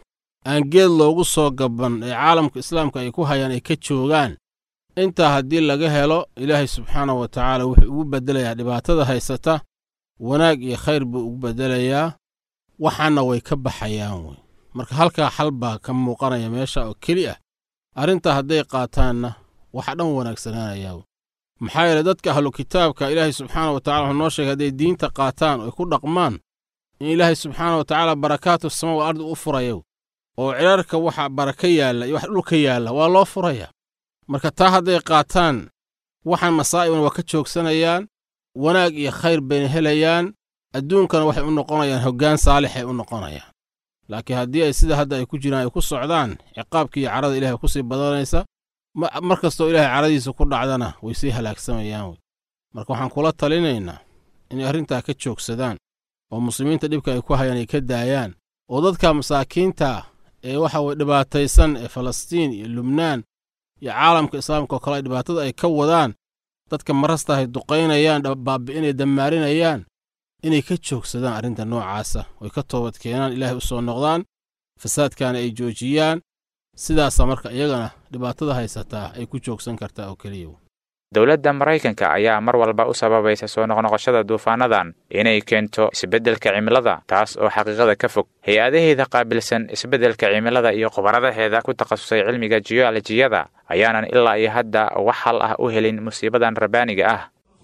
aan geed loogu soo gaban ee caalamka islaamka ay ku hayaan ay ka joogaan intaa haddii laga helo ilaahay subxaanahu wa tacaala wuxuu ugu beddelayaa dhibaatada haysata wanaag iyo khayr buu ugu beddelayaa waxaana way ka baxayaan wey marka halkaa xal baa ka muuqanaya meesha oo keli ah arrintaa hadday qaataanna waxa dhan wanaagsanaanayaa wey maxaa yeele dadka ahlu kitaabka ilaahay subxaana wa tacala wuxuu noo sheegay hadday diinta qaataan oy ku dhaqmaan in ilaahay subxaana wa tacaala barakaatu sama wal ardi u furayo oo cirarka waxa baraka yaalla iyo wax dhulka yaalla waa loo furayaa marka taa hadday qaataan waxaan masaa'ibna waa ka joogsanayaan wanaag iyo khayr bayna helayaan adduunkana waxay u noqonayaan hoggaan saalixay u noqonayaan laakiin haddii ay sida hadda ay ku jiraan ay ku socdaan ciqaabkii iyo carada ilahay ku sii badanaysa mar kastoo ilaahay caradiisa ku dhacdana way sii halaagsamayaan wey marka waxaan kula talinaynaa inay arrintaa ka joogsadaan oo muslimiinta dhibka ay ku hayaan ay ka daayaan oo dadka masaakiinta ee waxa weye dhibaataysan ee falastiin iyo lubnaan iyo caalamka islaamka oo kale ay dhibaatada ay ka wadaan dadka marasta ay duqaynayaan baabi'inay dammaarinayaan inay ka joogsadaan arrinta noocaasa oy ka toobad keenaan ilaahay u soo noqdaan fasaadkaana ay joojiyaan sidaasa marka iyagana dhibaatada haysataa ay ku joogsan kartaa oo keliya dowladda maraykanka ayaa mar walba u sababaysa soo noqnoqoshada duufaanadan inay keento isbeddelka cimilada taas oo xaqiiqada ka fog hay-adaheeda qaabilsan isbeddelka cimilada iyo khubaradaheeda ku takhasusay cilmiga jiyolojiyada ayaanan ilaa iyo hadda wax hal ah u helin musiibadan rabbaaniga ah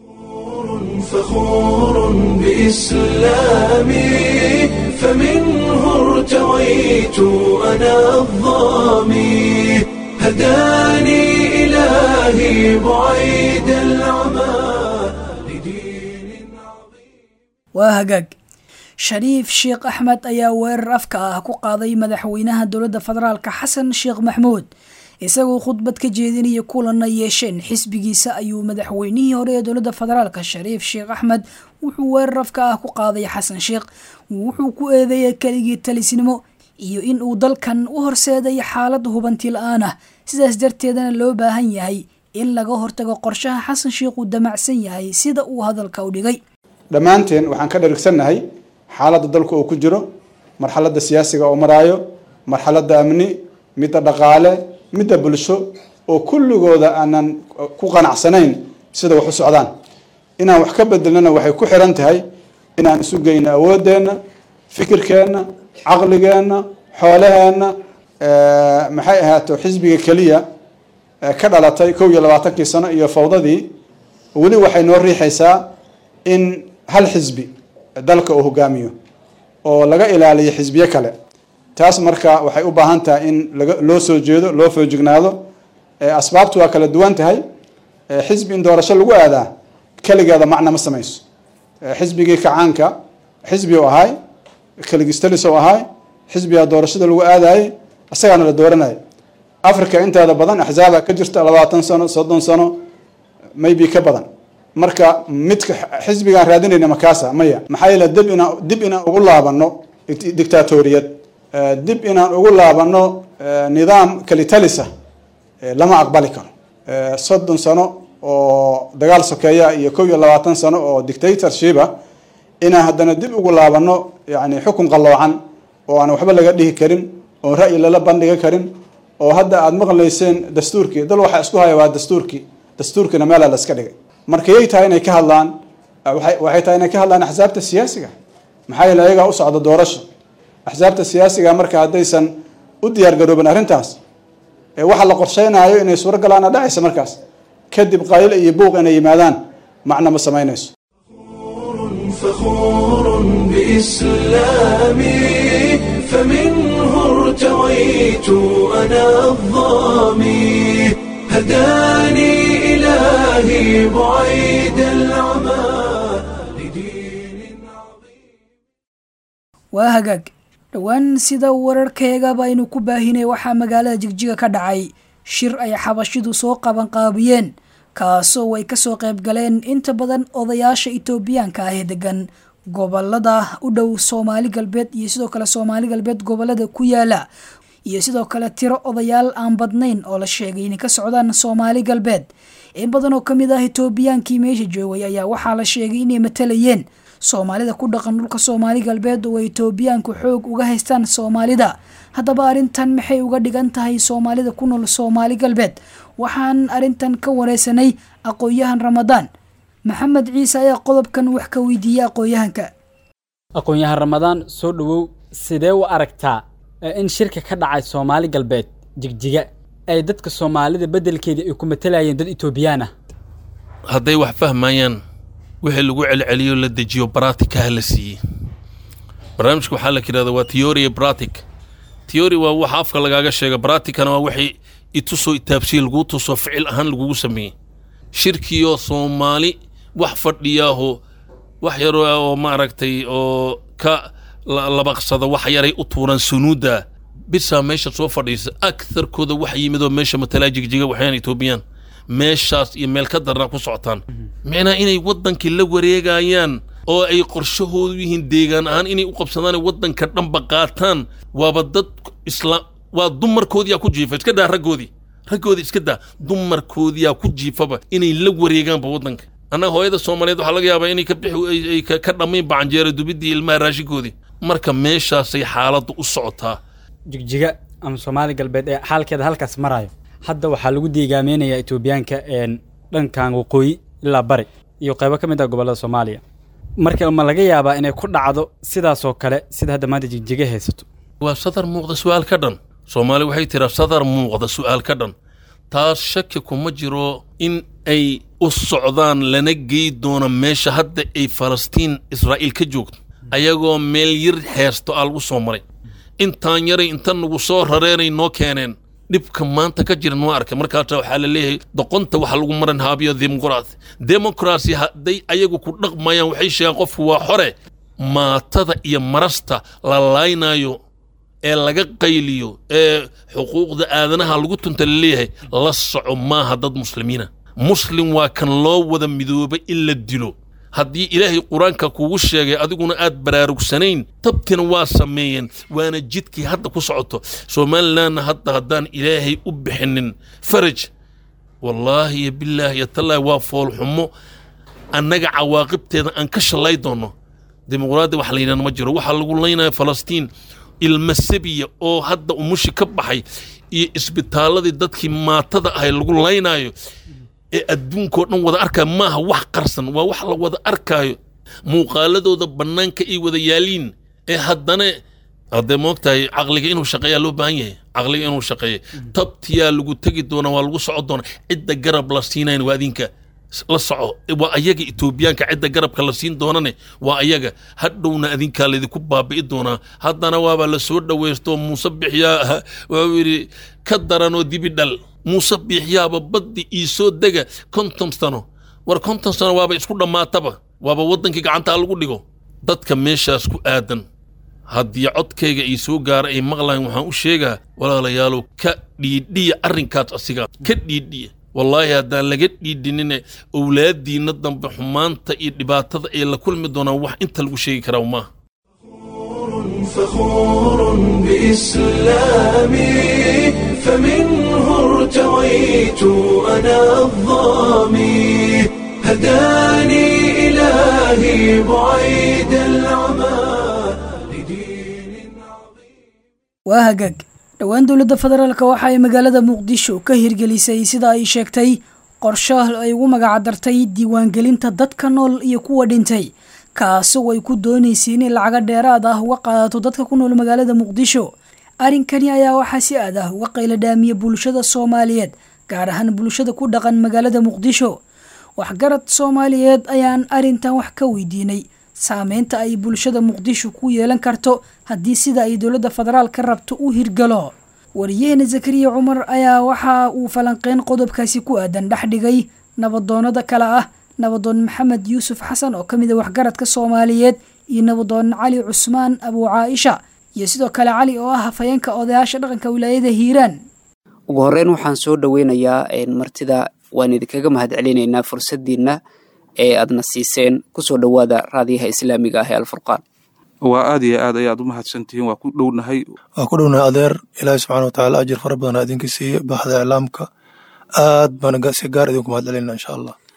فخور بإسلامي فمنه ارتويت أنا الظامي هداني إلهي بعيد العمى waa hagaag shariif sheekh axmed ayaa weerar afka ah ku qaaday madaxweynaha dowladda federaalka xasan sheekh maxmuud isagoo khudbad ka jeedinaya kulanna yeesheen xisbigiisa ayuu madaxweynihii hore ee dowladda federaalka shariif sheekh axmed wuxuu weerar afka ah ku qaaday xasan sheekh wuxuu ku eedeeyay keligii talisnimo iyo in uu dalkan u horseeday xaalad hubanti la-aan ah sidaas darteedana loo baahan yahay in laga hortago qorshaha xasan sheekh uu damacsan yahay sida uu hadalka u dhigay dhammaanteen waxaan ka dharigsannahay xaaladda dalka uu ku jiro marxaladda siyaasiga oo maraayo marxaladda amni midda dhaqaale midda bulsho oo kulligooda aanan ku qanacsanayn sida wax u socdaan inaan wax ka bedelnana waxay ku xiran tahay inaan isu geyno awooddeenna fikirkeenna caqligeenna xoolaheenna maxay ahaato xisbiga keliya ka dhalatay kow iyo labaatankii sano iyo fawdadii weli waxay noo riixaysaa in hal xisbi dalka uu hogaamiyo oo laga ilaaliyo xisbiyo kale taas marka waxay u baahan tahay in laga loo soo jeedo loo foojignaado asbaabtu waa kala duwan tahay xisbi in doorasho lagu aadaa keligeeda macna ma samayso xisbigii kacaanka xisbi u ahay keligistalis u ahay xisbigaa doorashada lagu aadayay isagaana la dooranaya africa inteeda badan axzaaba ka jirta labaatan sano soddon sano maybe ka badan marka midka xisbigaan raadinayna makaasa maya maxaa yeele dib inaan dib inaan ugu laabano dictatoriyad dib inaan ugu laabano nidaam kalitalisa lama aqbali karo soddon sano oo dagaal sokeeya iyo kow iyo labaatan sano oo dictatorshipa inaan haddana dib ugu laabano yani xukun qalloocan oo aan waxba laga dhihi karin oo ra'yi lala bandhiga karin oo hadda aada maqlayseen dastuurkii dal waxaa isku haya waa dastuurkii dastuurkiina meelaa la iska dhigay marka yay tahay inay ka hadlaan waxay tahay inay ka hadlaan axsaabta siyaasiga maxaa yeele ayagaa u socda doorasho axsaabta siyaasiga marka haddaysan u diyaar garoobin arrintaas waxa la qorsheynaayo inay suuro galaana dhacaysa markaas kadib qaylo iyo buuq inay yimaadaan macna ma samaynayso فخور بإسلامي فمنه ارتويت أنا الظامي هداني إلهي بعيد العمى waa hagaag dhowaan sida wararkeegaba aynu ku baahinay waxaa magaalada jigjiga ka dhacay shir ay xabashidu soo qabanqaabiyeen kaasoo ay kasoo qayb galeen inta badan odayaasha itoobiyaanka ah ee degan gobolada u dhow soomaali galbeed iyo sidoo kale soomaali galbeed gobolada ku yaala iyo sidoo kale tiro odayaal aan badnayn oo la sheegay inay ka socdaan soomaali galbeed in badan oo kamid ah itoobiyaankii meesha joogay ayaa waxaa la sheegay inay matalayeen soomaalida ku dhaqan dhulka soomaali galbeed oo etoobiyaanku xoog uga haystaan soomaalida haddaba arrintan maxay uga dhigan tahay soomaalida ku nool soomaali galbeed waxaan arrintan ka wareysanay aqoon-yahan ramadaan maxamed ciise ayaa qodobkan wax ka weydiiyey aqoon-yahanka aqoon-yahan ramadaan soo dhowow sidee u aragtaa in shirka ka dhacay soomaali galbeed jigjiga ay dadka soomaalida beddelkeedii ay ku matalayeen dad etoobiyaan ah hadday wax fahmayaan wixii lagu celceliyo la dejiyo baratika la siiyey barnaamijka waxaa la yidhahda waa theory bratic theory waa waxa afka lagaaga sheega braticana waa wixii itusoo itaabsiye laguu tuso ficil ahaan lagugu sameeyey shirkiyo soomaali wax fadhiyaaho wax yaroo oo maaragtay oo ka labaqsada wax yaray u tuuraan sunuudda bisaa meesha soo fadhiisa aktharkooda wax yimidoo meesha matalaa jigjiga waxyaan etoobiyaan meeshaas iyo meel ka darna ku socotaan micnaa inay waddankii la wareegayaan oo ay qorshahoodu yihiin deegaan ahaan inay u qabsadaan waddanka dhanba qaataan waaba dad isla waa dumarkoodiyaa ku jiifa iska daa raggoodii raggoodii iska daa dumarkoodiyaa ku jiifaba inay la wareegaanba waddanka annaga hooyada soomaaliyeed waxaa laga yaabaa inay ka bixi ka dhammayn bacanjeera dubiddii ilmaha raashinkoodii marka meeshaasay xaaladdu u socotaa jigjiga ama soomaali galbeed ee xaalkeeda halkaas marayo hadda waxaa lagu deegaameynayaa etoobiyaanka dhankan waqooyi ilaa bari iyo qaybo ka mid ah gobollada soomaaliya marka ma laga yaabaa inay ku dhacdo sidaasoo kale sida hadda maanta jigjiga haysato waa sadar muuqda su'aal ka dhan soomaali waxay tiraa sadar muuqda su'aal ka dhan taas shaki kuma jiro in ay u socdaan lana gey doono meesha hadda ay falastiin israa'iil ka joogto ayagoo meel yar heesto aa lagu soo maray intaan yaray inta nagu soo rareenay noo keeneen dhibka maanta ka jira noo arkay markaasa waxaa la leeyahay doqonta waxa lagu maran haabiyo dimuqraasi demoqrasi hadday ayagu ku dhaqmayaan waxay sheegaan qofku waa xore maatada iyo marasta la laaynayo ee laga qayliyo ee xuquuqda aadanaha lagu tunta la leeyahay la soco maaha dad muslimiina muslim waa kan loo wada midoobay in la dilo haddii ilaahay qur-aanka kugu sheegay adiguna aad baraarugsanayn tabtina waa sameeyeen waana jidkii hadda ku socoto somalilanna hadda haddaan ilaahay u bixinin faraj wallaahi iyo bilaahi iyo tallaahi waa foolxumo annaga cawaaqibteeda aan ka shallay doonno dimuqraadi wax la yidhahda ma jiro waxaa lagu laynaya falastiin ilma sabiya oo hadda umushi ka baxay iyo isbitaalladii dadkii maatada ahay lagu laynaayo ee adduunkao dhan wada arkaayo maaha wax qarsan waa wax la wada arkaayo muuqaaladooda bannaanka ay wada yaaliin ee haddana haddee moogtahay caqliga inuu shaqeeyaa loo baahan yahay caqliga inuu shaqeeya tabtiyaa lagu tegi doonaa waa lagu soco doonaa cidda garab la siinayn waa adinka la soco waa ayaga etoobiyaanka cidda garabka la siin doonane waa ayaga hadhowna adinkaa laydinku baabi'i doonaa haddana waaba la soo dhowaysto muuse bixiyaa wuxuu yidhi ka daranoo dibi dhal muuse biixyaaba baddi ii soo dega konton sano war konton sano waaba isku dhammaataba waaba waddankii gacantaa lagu dhigo dadka meeshaas ku aadan haddii codkayga ii soo gaara ay maqlayan waxaan u sheegaa walaalayaalow ka dhiidhiya arrinkaas asigaa ka dhiidhiya wallaahi haddaan laga dhiidhinine owlaadiinna dambe xumaanta iyo dhibaatada ay la kulmi doonaan wax inta lagu sheegi karaa maaha فخور بإسلامي فمنه ارتويت أنا الظامي هداني إلهي بعيد العمى waa hagaag dhowaan dowladda federaalka waxa ay magaalada muqdisho ka hirgelisay sida ay sheegtay qorsho ay ugu magacdartay diiwaangelinta dadka nool iyo kuwa dhintay kaasoo ay ku doonaysay inay lacaga dheeraad ah uga qaadato dadka ku nool magaalada muqdisho arrinkani ayaa waxaa si aad ah uga qayla dhaamiya bulshada soomaaliyeed gaar ahaan bulshada ku dhaqan magaalada muqdisho waxgarad soomaaliyeed ayaan arrintan wax ka weydiinay saameynta ay bulshada muqdisho ku yeelan karto haddii sida ay dowladda federaalka rabto u hirgalo wariyaheena zakariya cumar ayaa waxa uu falanqeyn qodobkaasi ku aadan dhex dhigay nabadoonada kale ah nabadoon maxamed yuusuf xasan oo ka mid a waxgaradka soomaaliyeed iyo nabadoon cali cusmaan abuu caaisha iyo sidoo kale cali oo ah hafayeenka odayaasha dhaqanka wilaayada hiiraan ugu horeyn waxaan soo dhoweynayaa martida waan idinkaga mahad celinaynaa fursaddiinna ee aadna siiseen kusoo dhowaada raadiyaha islaamiga ah ee alfurqaan waa aad iyo aad ayaad u mahadsantihiin waa ku dhownahay waa ku dhownahay adeer ilaahi subxana watacaala ajir fara badan idinka siiye baxda iclaamka aad baan si gaar idinku mahad celinaa insha allah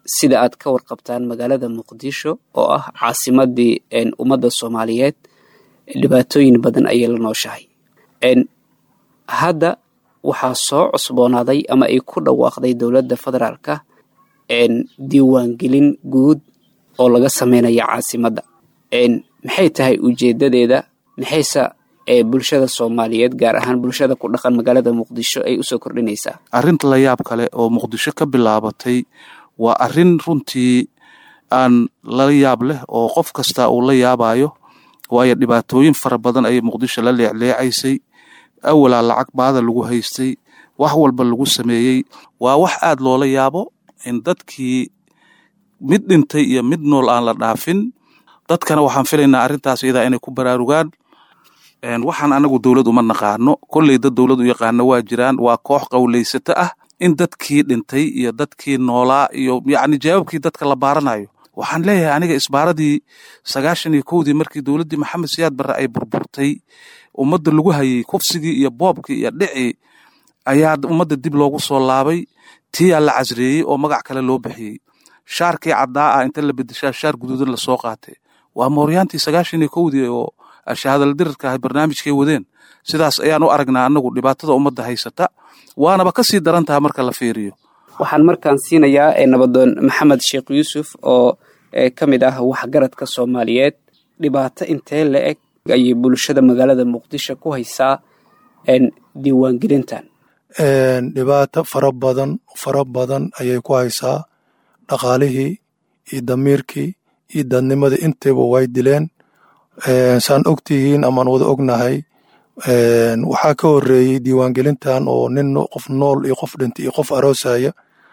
sida aad ka warqabtaan magaalada muqdisho oo ah caasimadii ummadda soomaaliyeed dhibaatooyin badan ayay la nooshahay hadda waxaa soo cusboonaaday ama ay ku dhawaaqday dowladda federaalka diiwaangelin guud oo laga sameynaya caasimadda maxay tahay ujeedadeeda maxayse bulshada soomaaliyeed gaar ahaan bulshada ku dhaqan magaalada muqdisho ay usoo kordhinaysaa arrinta la yaab kale oo muqdisho ka bilaabatay waa arrin runtii aan la yaab leh oo qof kasta uu la yaabayo waayo dhibaatooyin fara badan ayay muqdisho la leecleecaysay awalaa lacag baada lagu haystay wax walba lagu sameeyey waa wax aad loola yaabo in dadkii mid dhintay iyo mid nool aan la dhaafin dadkana waxaan filaynaa arrintaas iyadaa inay ku baraarugaan waxaan anagu dowlad uma naqaano kolley dad dowlad u yaqaano waa jiraan waa koox qowleysato ah in dadkii dhintay iyo dadkii noolaa iyo yacni jawaabkii dadka la baaranayo waxaan leeyahay aniga isbaaradii sagaashan iyo kowdii markii dowladdii maxamed siyaad barre ay burburtay ummadda lagu hayay kufsigii iyo boobkii iyo dhicii ayaa ummadda dib loogu soo laabay tiyaa la casreeyey oo magac kale loo bixiyey shaarkii caddaa ah inta la bedeshaa shaar guduudan lasoo qaatay waa mooryaantii sagaashan iyo kowdii oo shahadaldirirka ahay barnaamijkay wadeen sidaas ayaan u aragnaa anagu dhibaatada ummadda haysata waanaba ka sii daran taha marka la fiiriyo waxaan markaan siinayaa nabadoon maxamed sheekh yuusuf oo ka mid ah waxgaradka soomaaliyeed dhibaato intee la eg ayay bulshada magaalada muqdisho ku haysaa diiwaangelintan dhibaato fara badan fara badan ayay ku haysaa dhaqaalihii iyo damiirkii iyo dadnimadii intayba way dileen saan ogtihiin amaan wada ognahay waxaa ka horeeyey diiwaangelintan oo nin qof nool iyo qof dhintay iyo qof aroosaya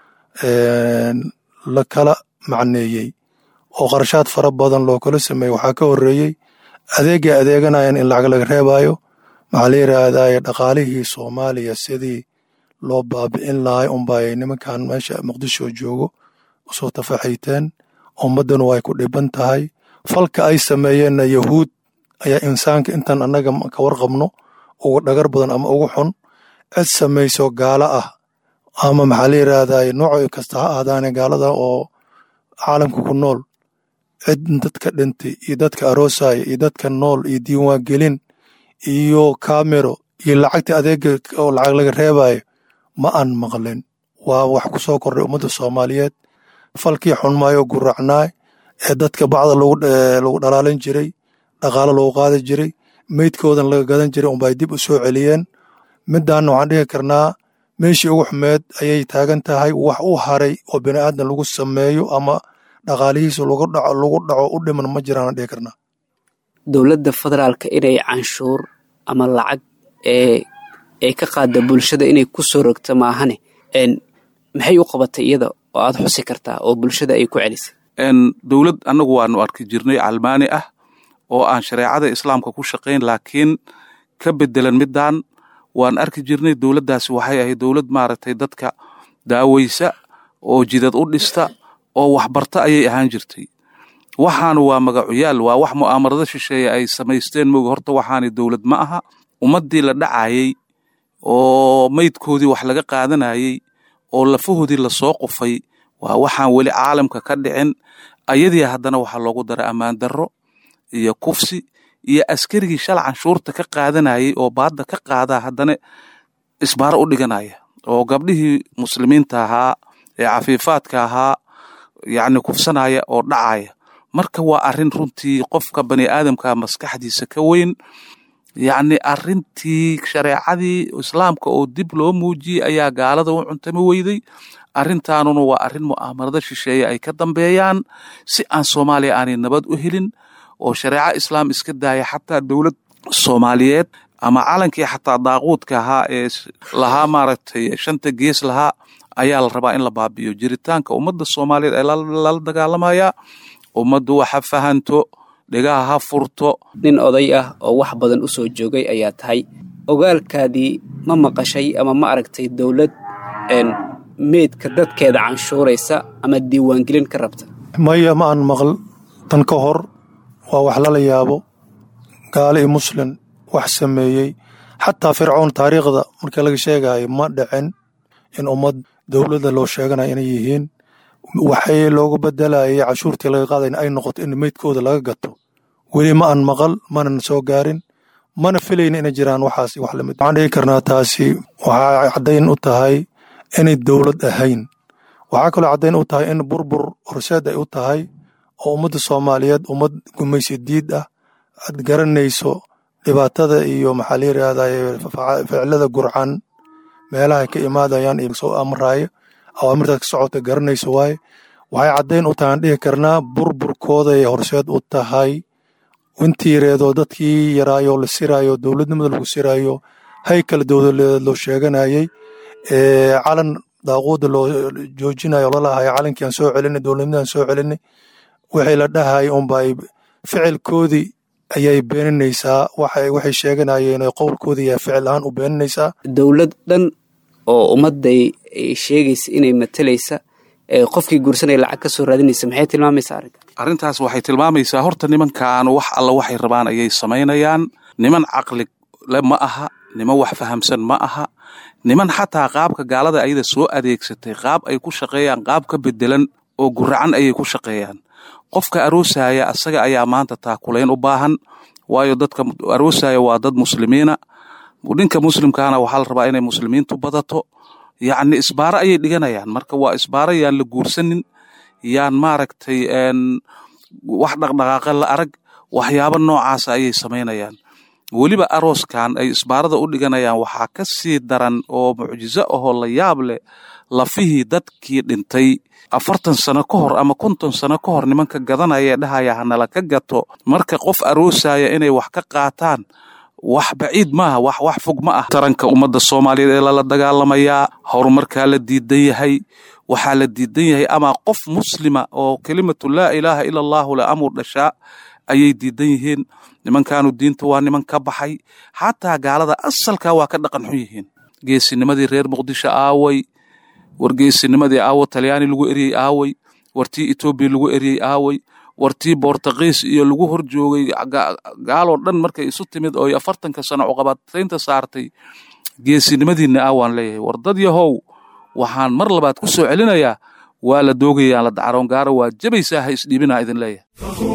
la kala macneeyey oo qarashaad fara badan loo kala sameeyey waxaa ka horeeyey adeegay adeeganayan in lacag laga reebayo maxaa la yiraahdaye dhaqaalihii soomaaliya sidii loo baabi'in lahay unbay nimankan meesha muqdisho joogo usoo tafaxayteen ummaddanu way ku dhiban tahay falka ay sameeyeenna yahuud ayaa insaanka intan annaga ka warqabno uga dhagar badan ama ugu xun cid samayso gaalo ah ama maxaa la yiraahdaye nooco kasta ha ahdaane gaalada oo caalamka ku nool cid dadka dhintay iyo dadka aroosaya iyo dadka nool iyo diiwaangelin iyo kamero iyo lacagta adeega oo lacag laga reebayo ma aan maqlin waa wax ku soo kordhay ummadda soomaaliyeed falkii xunmaayo guracnaay ee dadka bacda lagu dhalaalin jiray dhaqaalo lagu qaadi jiray meydkoodan laga gadan jiray unbay dib u soo celiyeen midaanna waxaan dhihi karnaa meeshii ugu xumeed ayay taagan tahay wax u haray oo bini aadan lagu sameeyo ama dhaqaalihiisa lagu dhaco u dhiman ma jiraan dhihi karnaa dowladda federaalka inay canshuur ama lacag ee ay ka qaada bulshada inay ku soo rogto maahane maxay u qabatay iyada oo aad xusi kartaa oo bulshada ay ku celisay dowlad annagu waanu arki jirnay calmaani ah oo aan shareecada islaamka ku shaqayn laakiin ka bedelan midaan waan arki jirnay dowladdaasi waxay ahayd dowlad maaragtay dadka daaweysa oo jidad u dhista oo waxbarta ayay ahaan jirtay waxaanu waa magacuyaal waa wax mu'aamarado shisheeye ay samaysteen mooga horta waxaani dowlad ma aha ummaddii la dhacayey oo meydkoodii wax laga qaadanayey oo lafahoodii lasoo qufay waa waxaan weli caalamka ka dhicin ayadii haddana waxaa loogu daray ammaan darro iyo kufsi iyo askarigii shal canshuurta ka qaadanayey oo baadda ka qaadaa haddana isbaaro u dhiganaya oo gabdhihii muslimiinta ahaa ee cafiifaadka ahaa yacni kufsanaya oo dhacaya marka waa arrin runtii qofka bani aadamka maskaxdiisa ka weyn yacni arrintii shareecadii islaamka oo dib loo muujiyey ayaa gaalada u cuntami weyday arrintaanuna waa arrin mu'aamarada shisheeye ay ka dambeeyaan si aan soomaaliya aanay nabad u helin oo shareeco islaam iska daaya xataa dowlad soomaaliyeed ama calankii xataa daaquudka ahaa ee lahaa maaragtay shanta gees lahaa ayaa la rabaa in la baabi'iyo jiritaanka ummadda soomaaliyeed ee lala dagaalamayaa ummaddu waxa fahanto dhegaha ha furto nin oday ah oo wax badan u soo joogay ayaa tahay ogaalkaadii ma maqashay ama ma aragtay dowlad meydka dadkeeda canshuuraysa ama diiwaangelin ka rabta maya ma aan maql tan ka hor waa wax lala yaabo gaalo iyo muslin wax sameeyey xataa fircoon taariikhda marka laga sheegayo ma dhicin in ummad dowladda loo sheeganayo inay yihiin waxay loogu bedelayay cashuurtii laga qaadayna ay noqoto in meydkooda laga gato weli ma aan maqal manan soo gaarin mana filayna inay jiraan waxaas wax lamid waxaan dhigi karnaa taasi waxaa caddayn u tahay inay dowlad ahayn waxaa kaloo caddayn u tahay in burbur horseed ay u tahay oo ummadda soomaaliyeed ummad gumaysi diid ah aad garanayso dhibaatada iyo maxaa la yidhaahdaye ficilada gurcan meelaha ka imaadayaan iyo soo amraayo awaamirtaas ka socota garanayso waaye waxay caddayn u tahay aan dhihi karnaa burburkooday horseed u tahay intii yareedoo dadkii yaraayo la siraayo dowladnimada lagu siraayo haykal dowladeed loo sheeganayey calan daaquuda loo joojinayo lalahayo calankii aan soo celinay dowladnimadaan soo celinay wixii la dhahay unbay ficilkoodii ayay beeninaysaa waxay sheeganayeen qowlkoodii ayaa ficil ahaan u beeninaysaa dowlad dhan oo ummadday sheegaysa inay matalaysa qofkii guursanaya lacag ka soo raadinaysa maxay tilmaamaysaa arrinta arrintaas waxay tilmaamaysaa horta nimankan wax alla waxay rabaan ayay samaynayaan niman caqli le ma aha niman wax fahamsan ma aha niman xataa qaabka gaalada ayada soo adeegsatay qaab ay ku shaqeeyaan qaab ka bedelan oo guracan ayay ku shaqeeyaan qofka aroosaya asaga ayaa maanta taakulayn u baahan waayo dadka aroosaya waa dad muslimiina ninka muslimkaana waxaa la rabaa inay muslimiintu badato yacni isbaaro ayay dhiganayaan marka waa isbaaro yaan la guursanin yaan maaragtay wax dhaqdhaqaaqa la arag waxyaabo noocaasa ayay samaynayaan weliba arooskan ay isbaarada u dhiganayaan waxaa ka sii daran oo mucjizo ahoo la yaab leh lafihii dadkii dhintay afartan sano ka hor ama konton sano ka hor nimanka gadanaya ee dhahaya hanala ka gato marka qof aroosaya inay wax ka qaataan wax baciid maaha wax wax fog ma ah taranka ummadda soomaaliyeed ee lala dagaalamayaa horumarkaa la diidan yahay waxaa la diidan yahay ama qof muslima oo kelimatu laa ilaaha ila allahu la amur dhashaa ayay diidan yihiin nimankaanu diinta waa niman ka baxay xataa gaalada asalkaa waa ka dhaqan xun yihiin geesinimadii reer muqdisho aaway war geesinimadii aawo talyaani lagu eryey aaway wartii etoobiya lagu eryey aaway wartii bortugiis iyo lagu hor joogay gaaloo dhan markay isu timid oo afartanka sano cuqabataynta saartay geesinimadiinna aawaan leeyahay war dad yahow waxaan mar labaad ku soo celinayaa waa la doogayaan la dacaroon gaaro waa jabaysaa ha isdhiibinaa idin leeyahay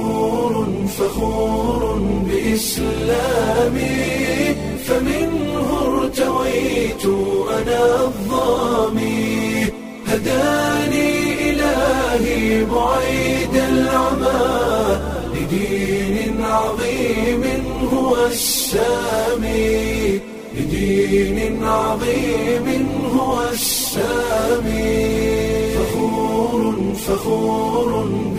فخور بإسلامي فمنه ارتويت أنا الظامي هداني إلهي بعيد العمى لدين عظيم هو السامي لدين عظيم هو السامي فخور فخور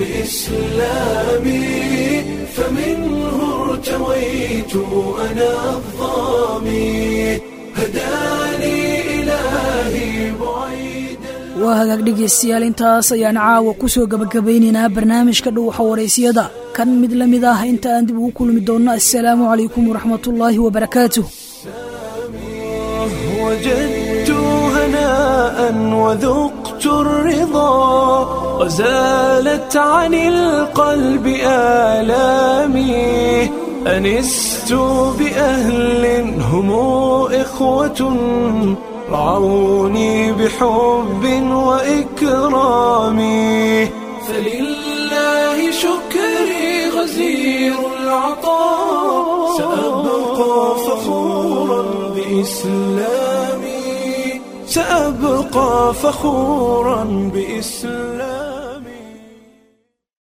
بإسلامي فمنه ارتويت أنا الظامي هداني إلهي بعيد waa hagaag dhegaystayaal intaas ayaan caawa ku soo gabagabaynaynaa barnaamijka dhuuxa waraysiyada kan mid la mid ah inta aan dib ugu kulmi doonno assalaamu calaykum waraxmatullaahi wabarakaatuh وجدت هناء وذقت الرضا وزالت عن القلب آلامي أنست بأهل هم إخوة رعوني بحب وإكرام فلله شكري غزير العطاء سأبقى فخورا بإسلامي سأبقى فخورا بإسلامي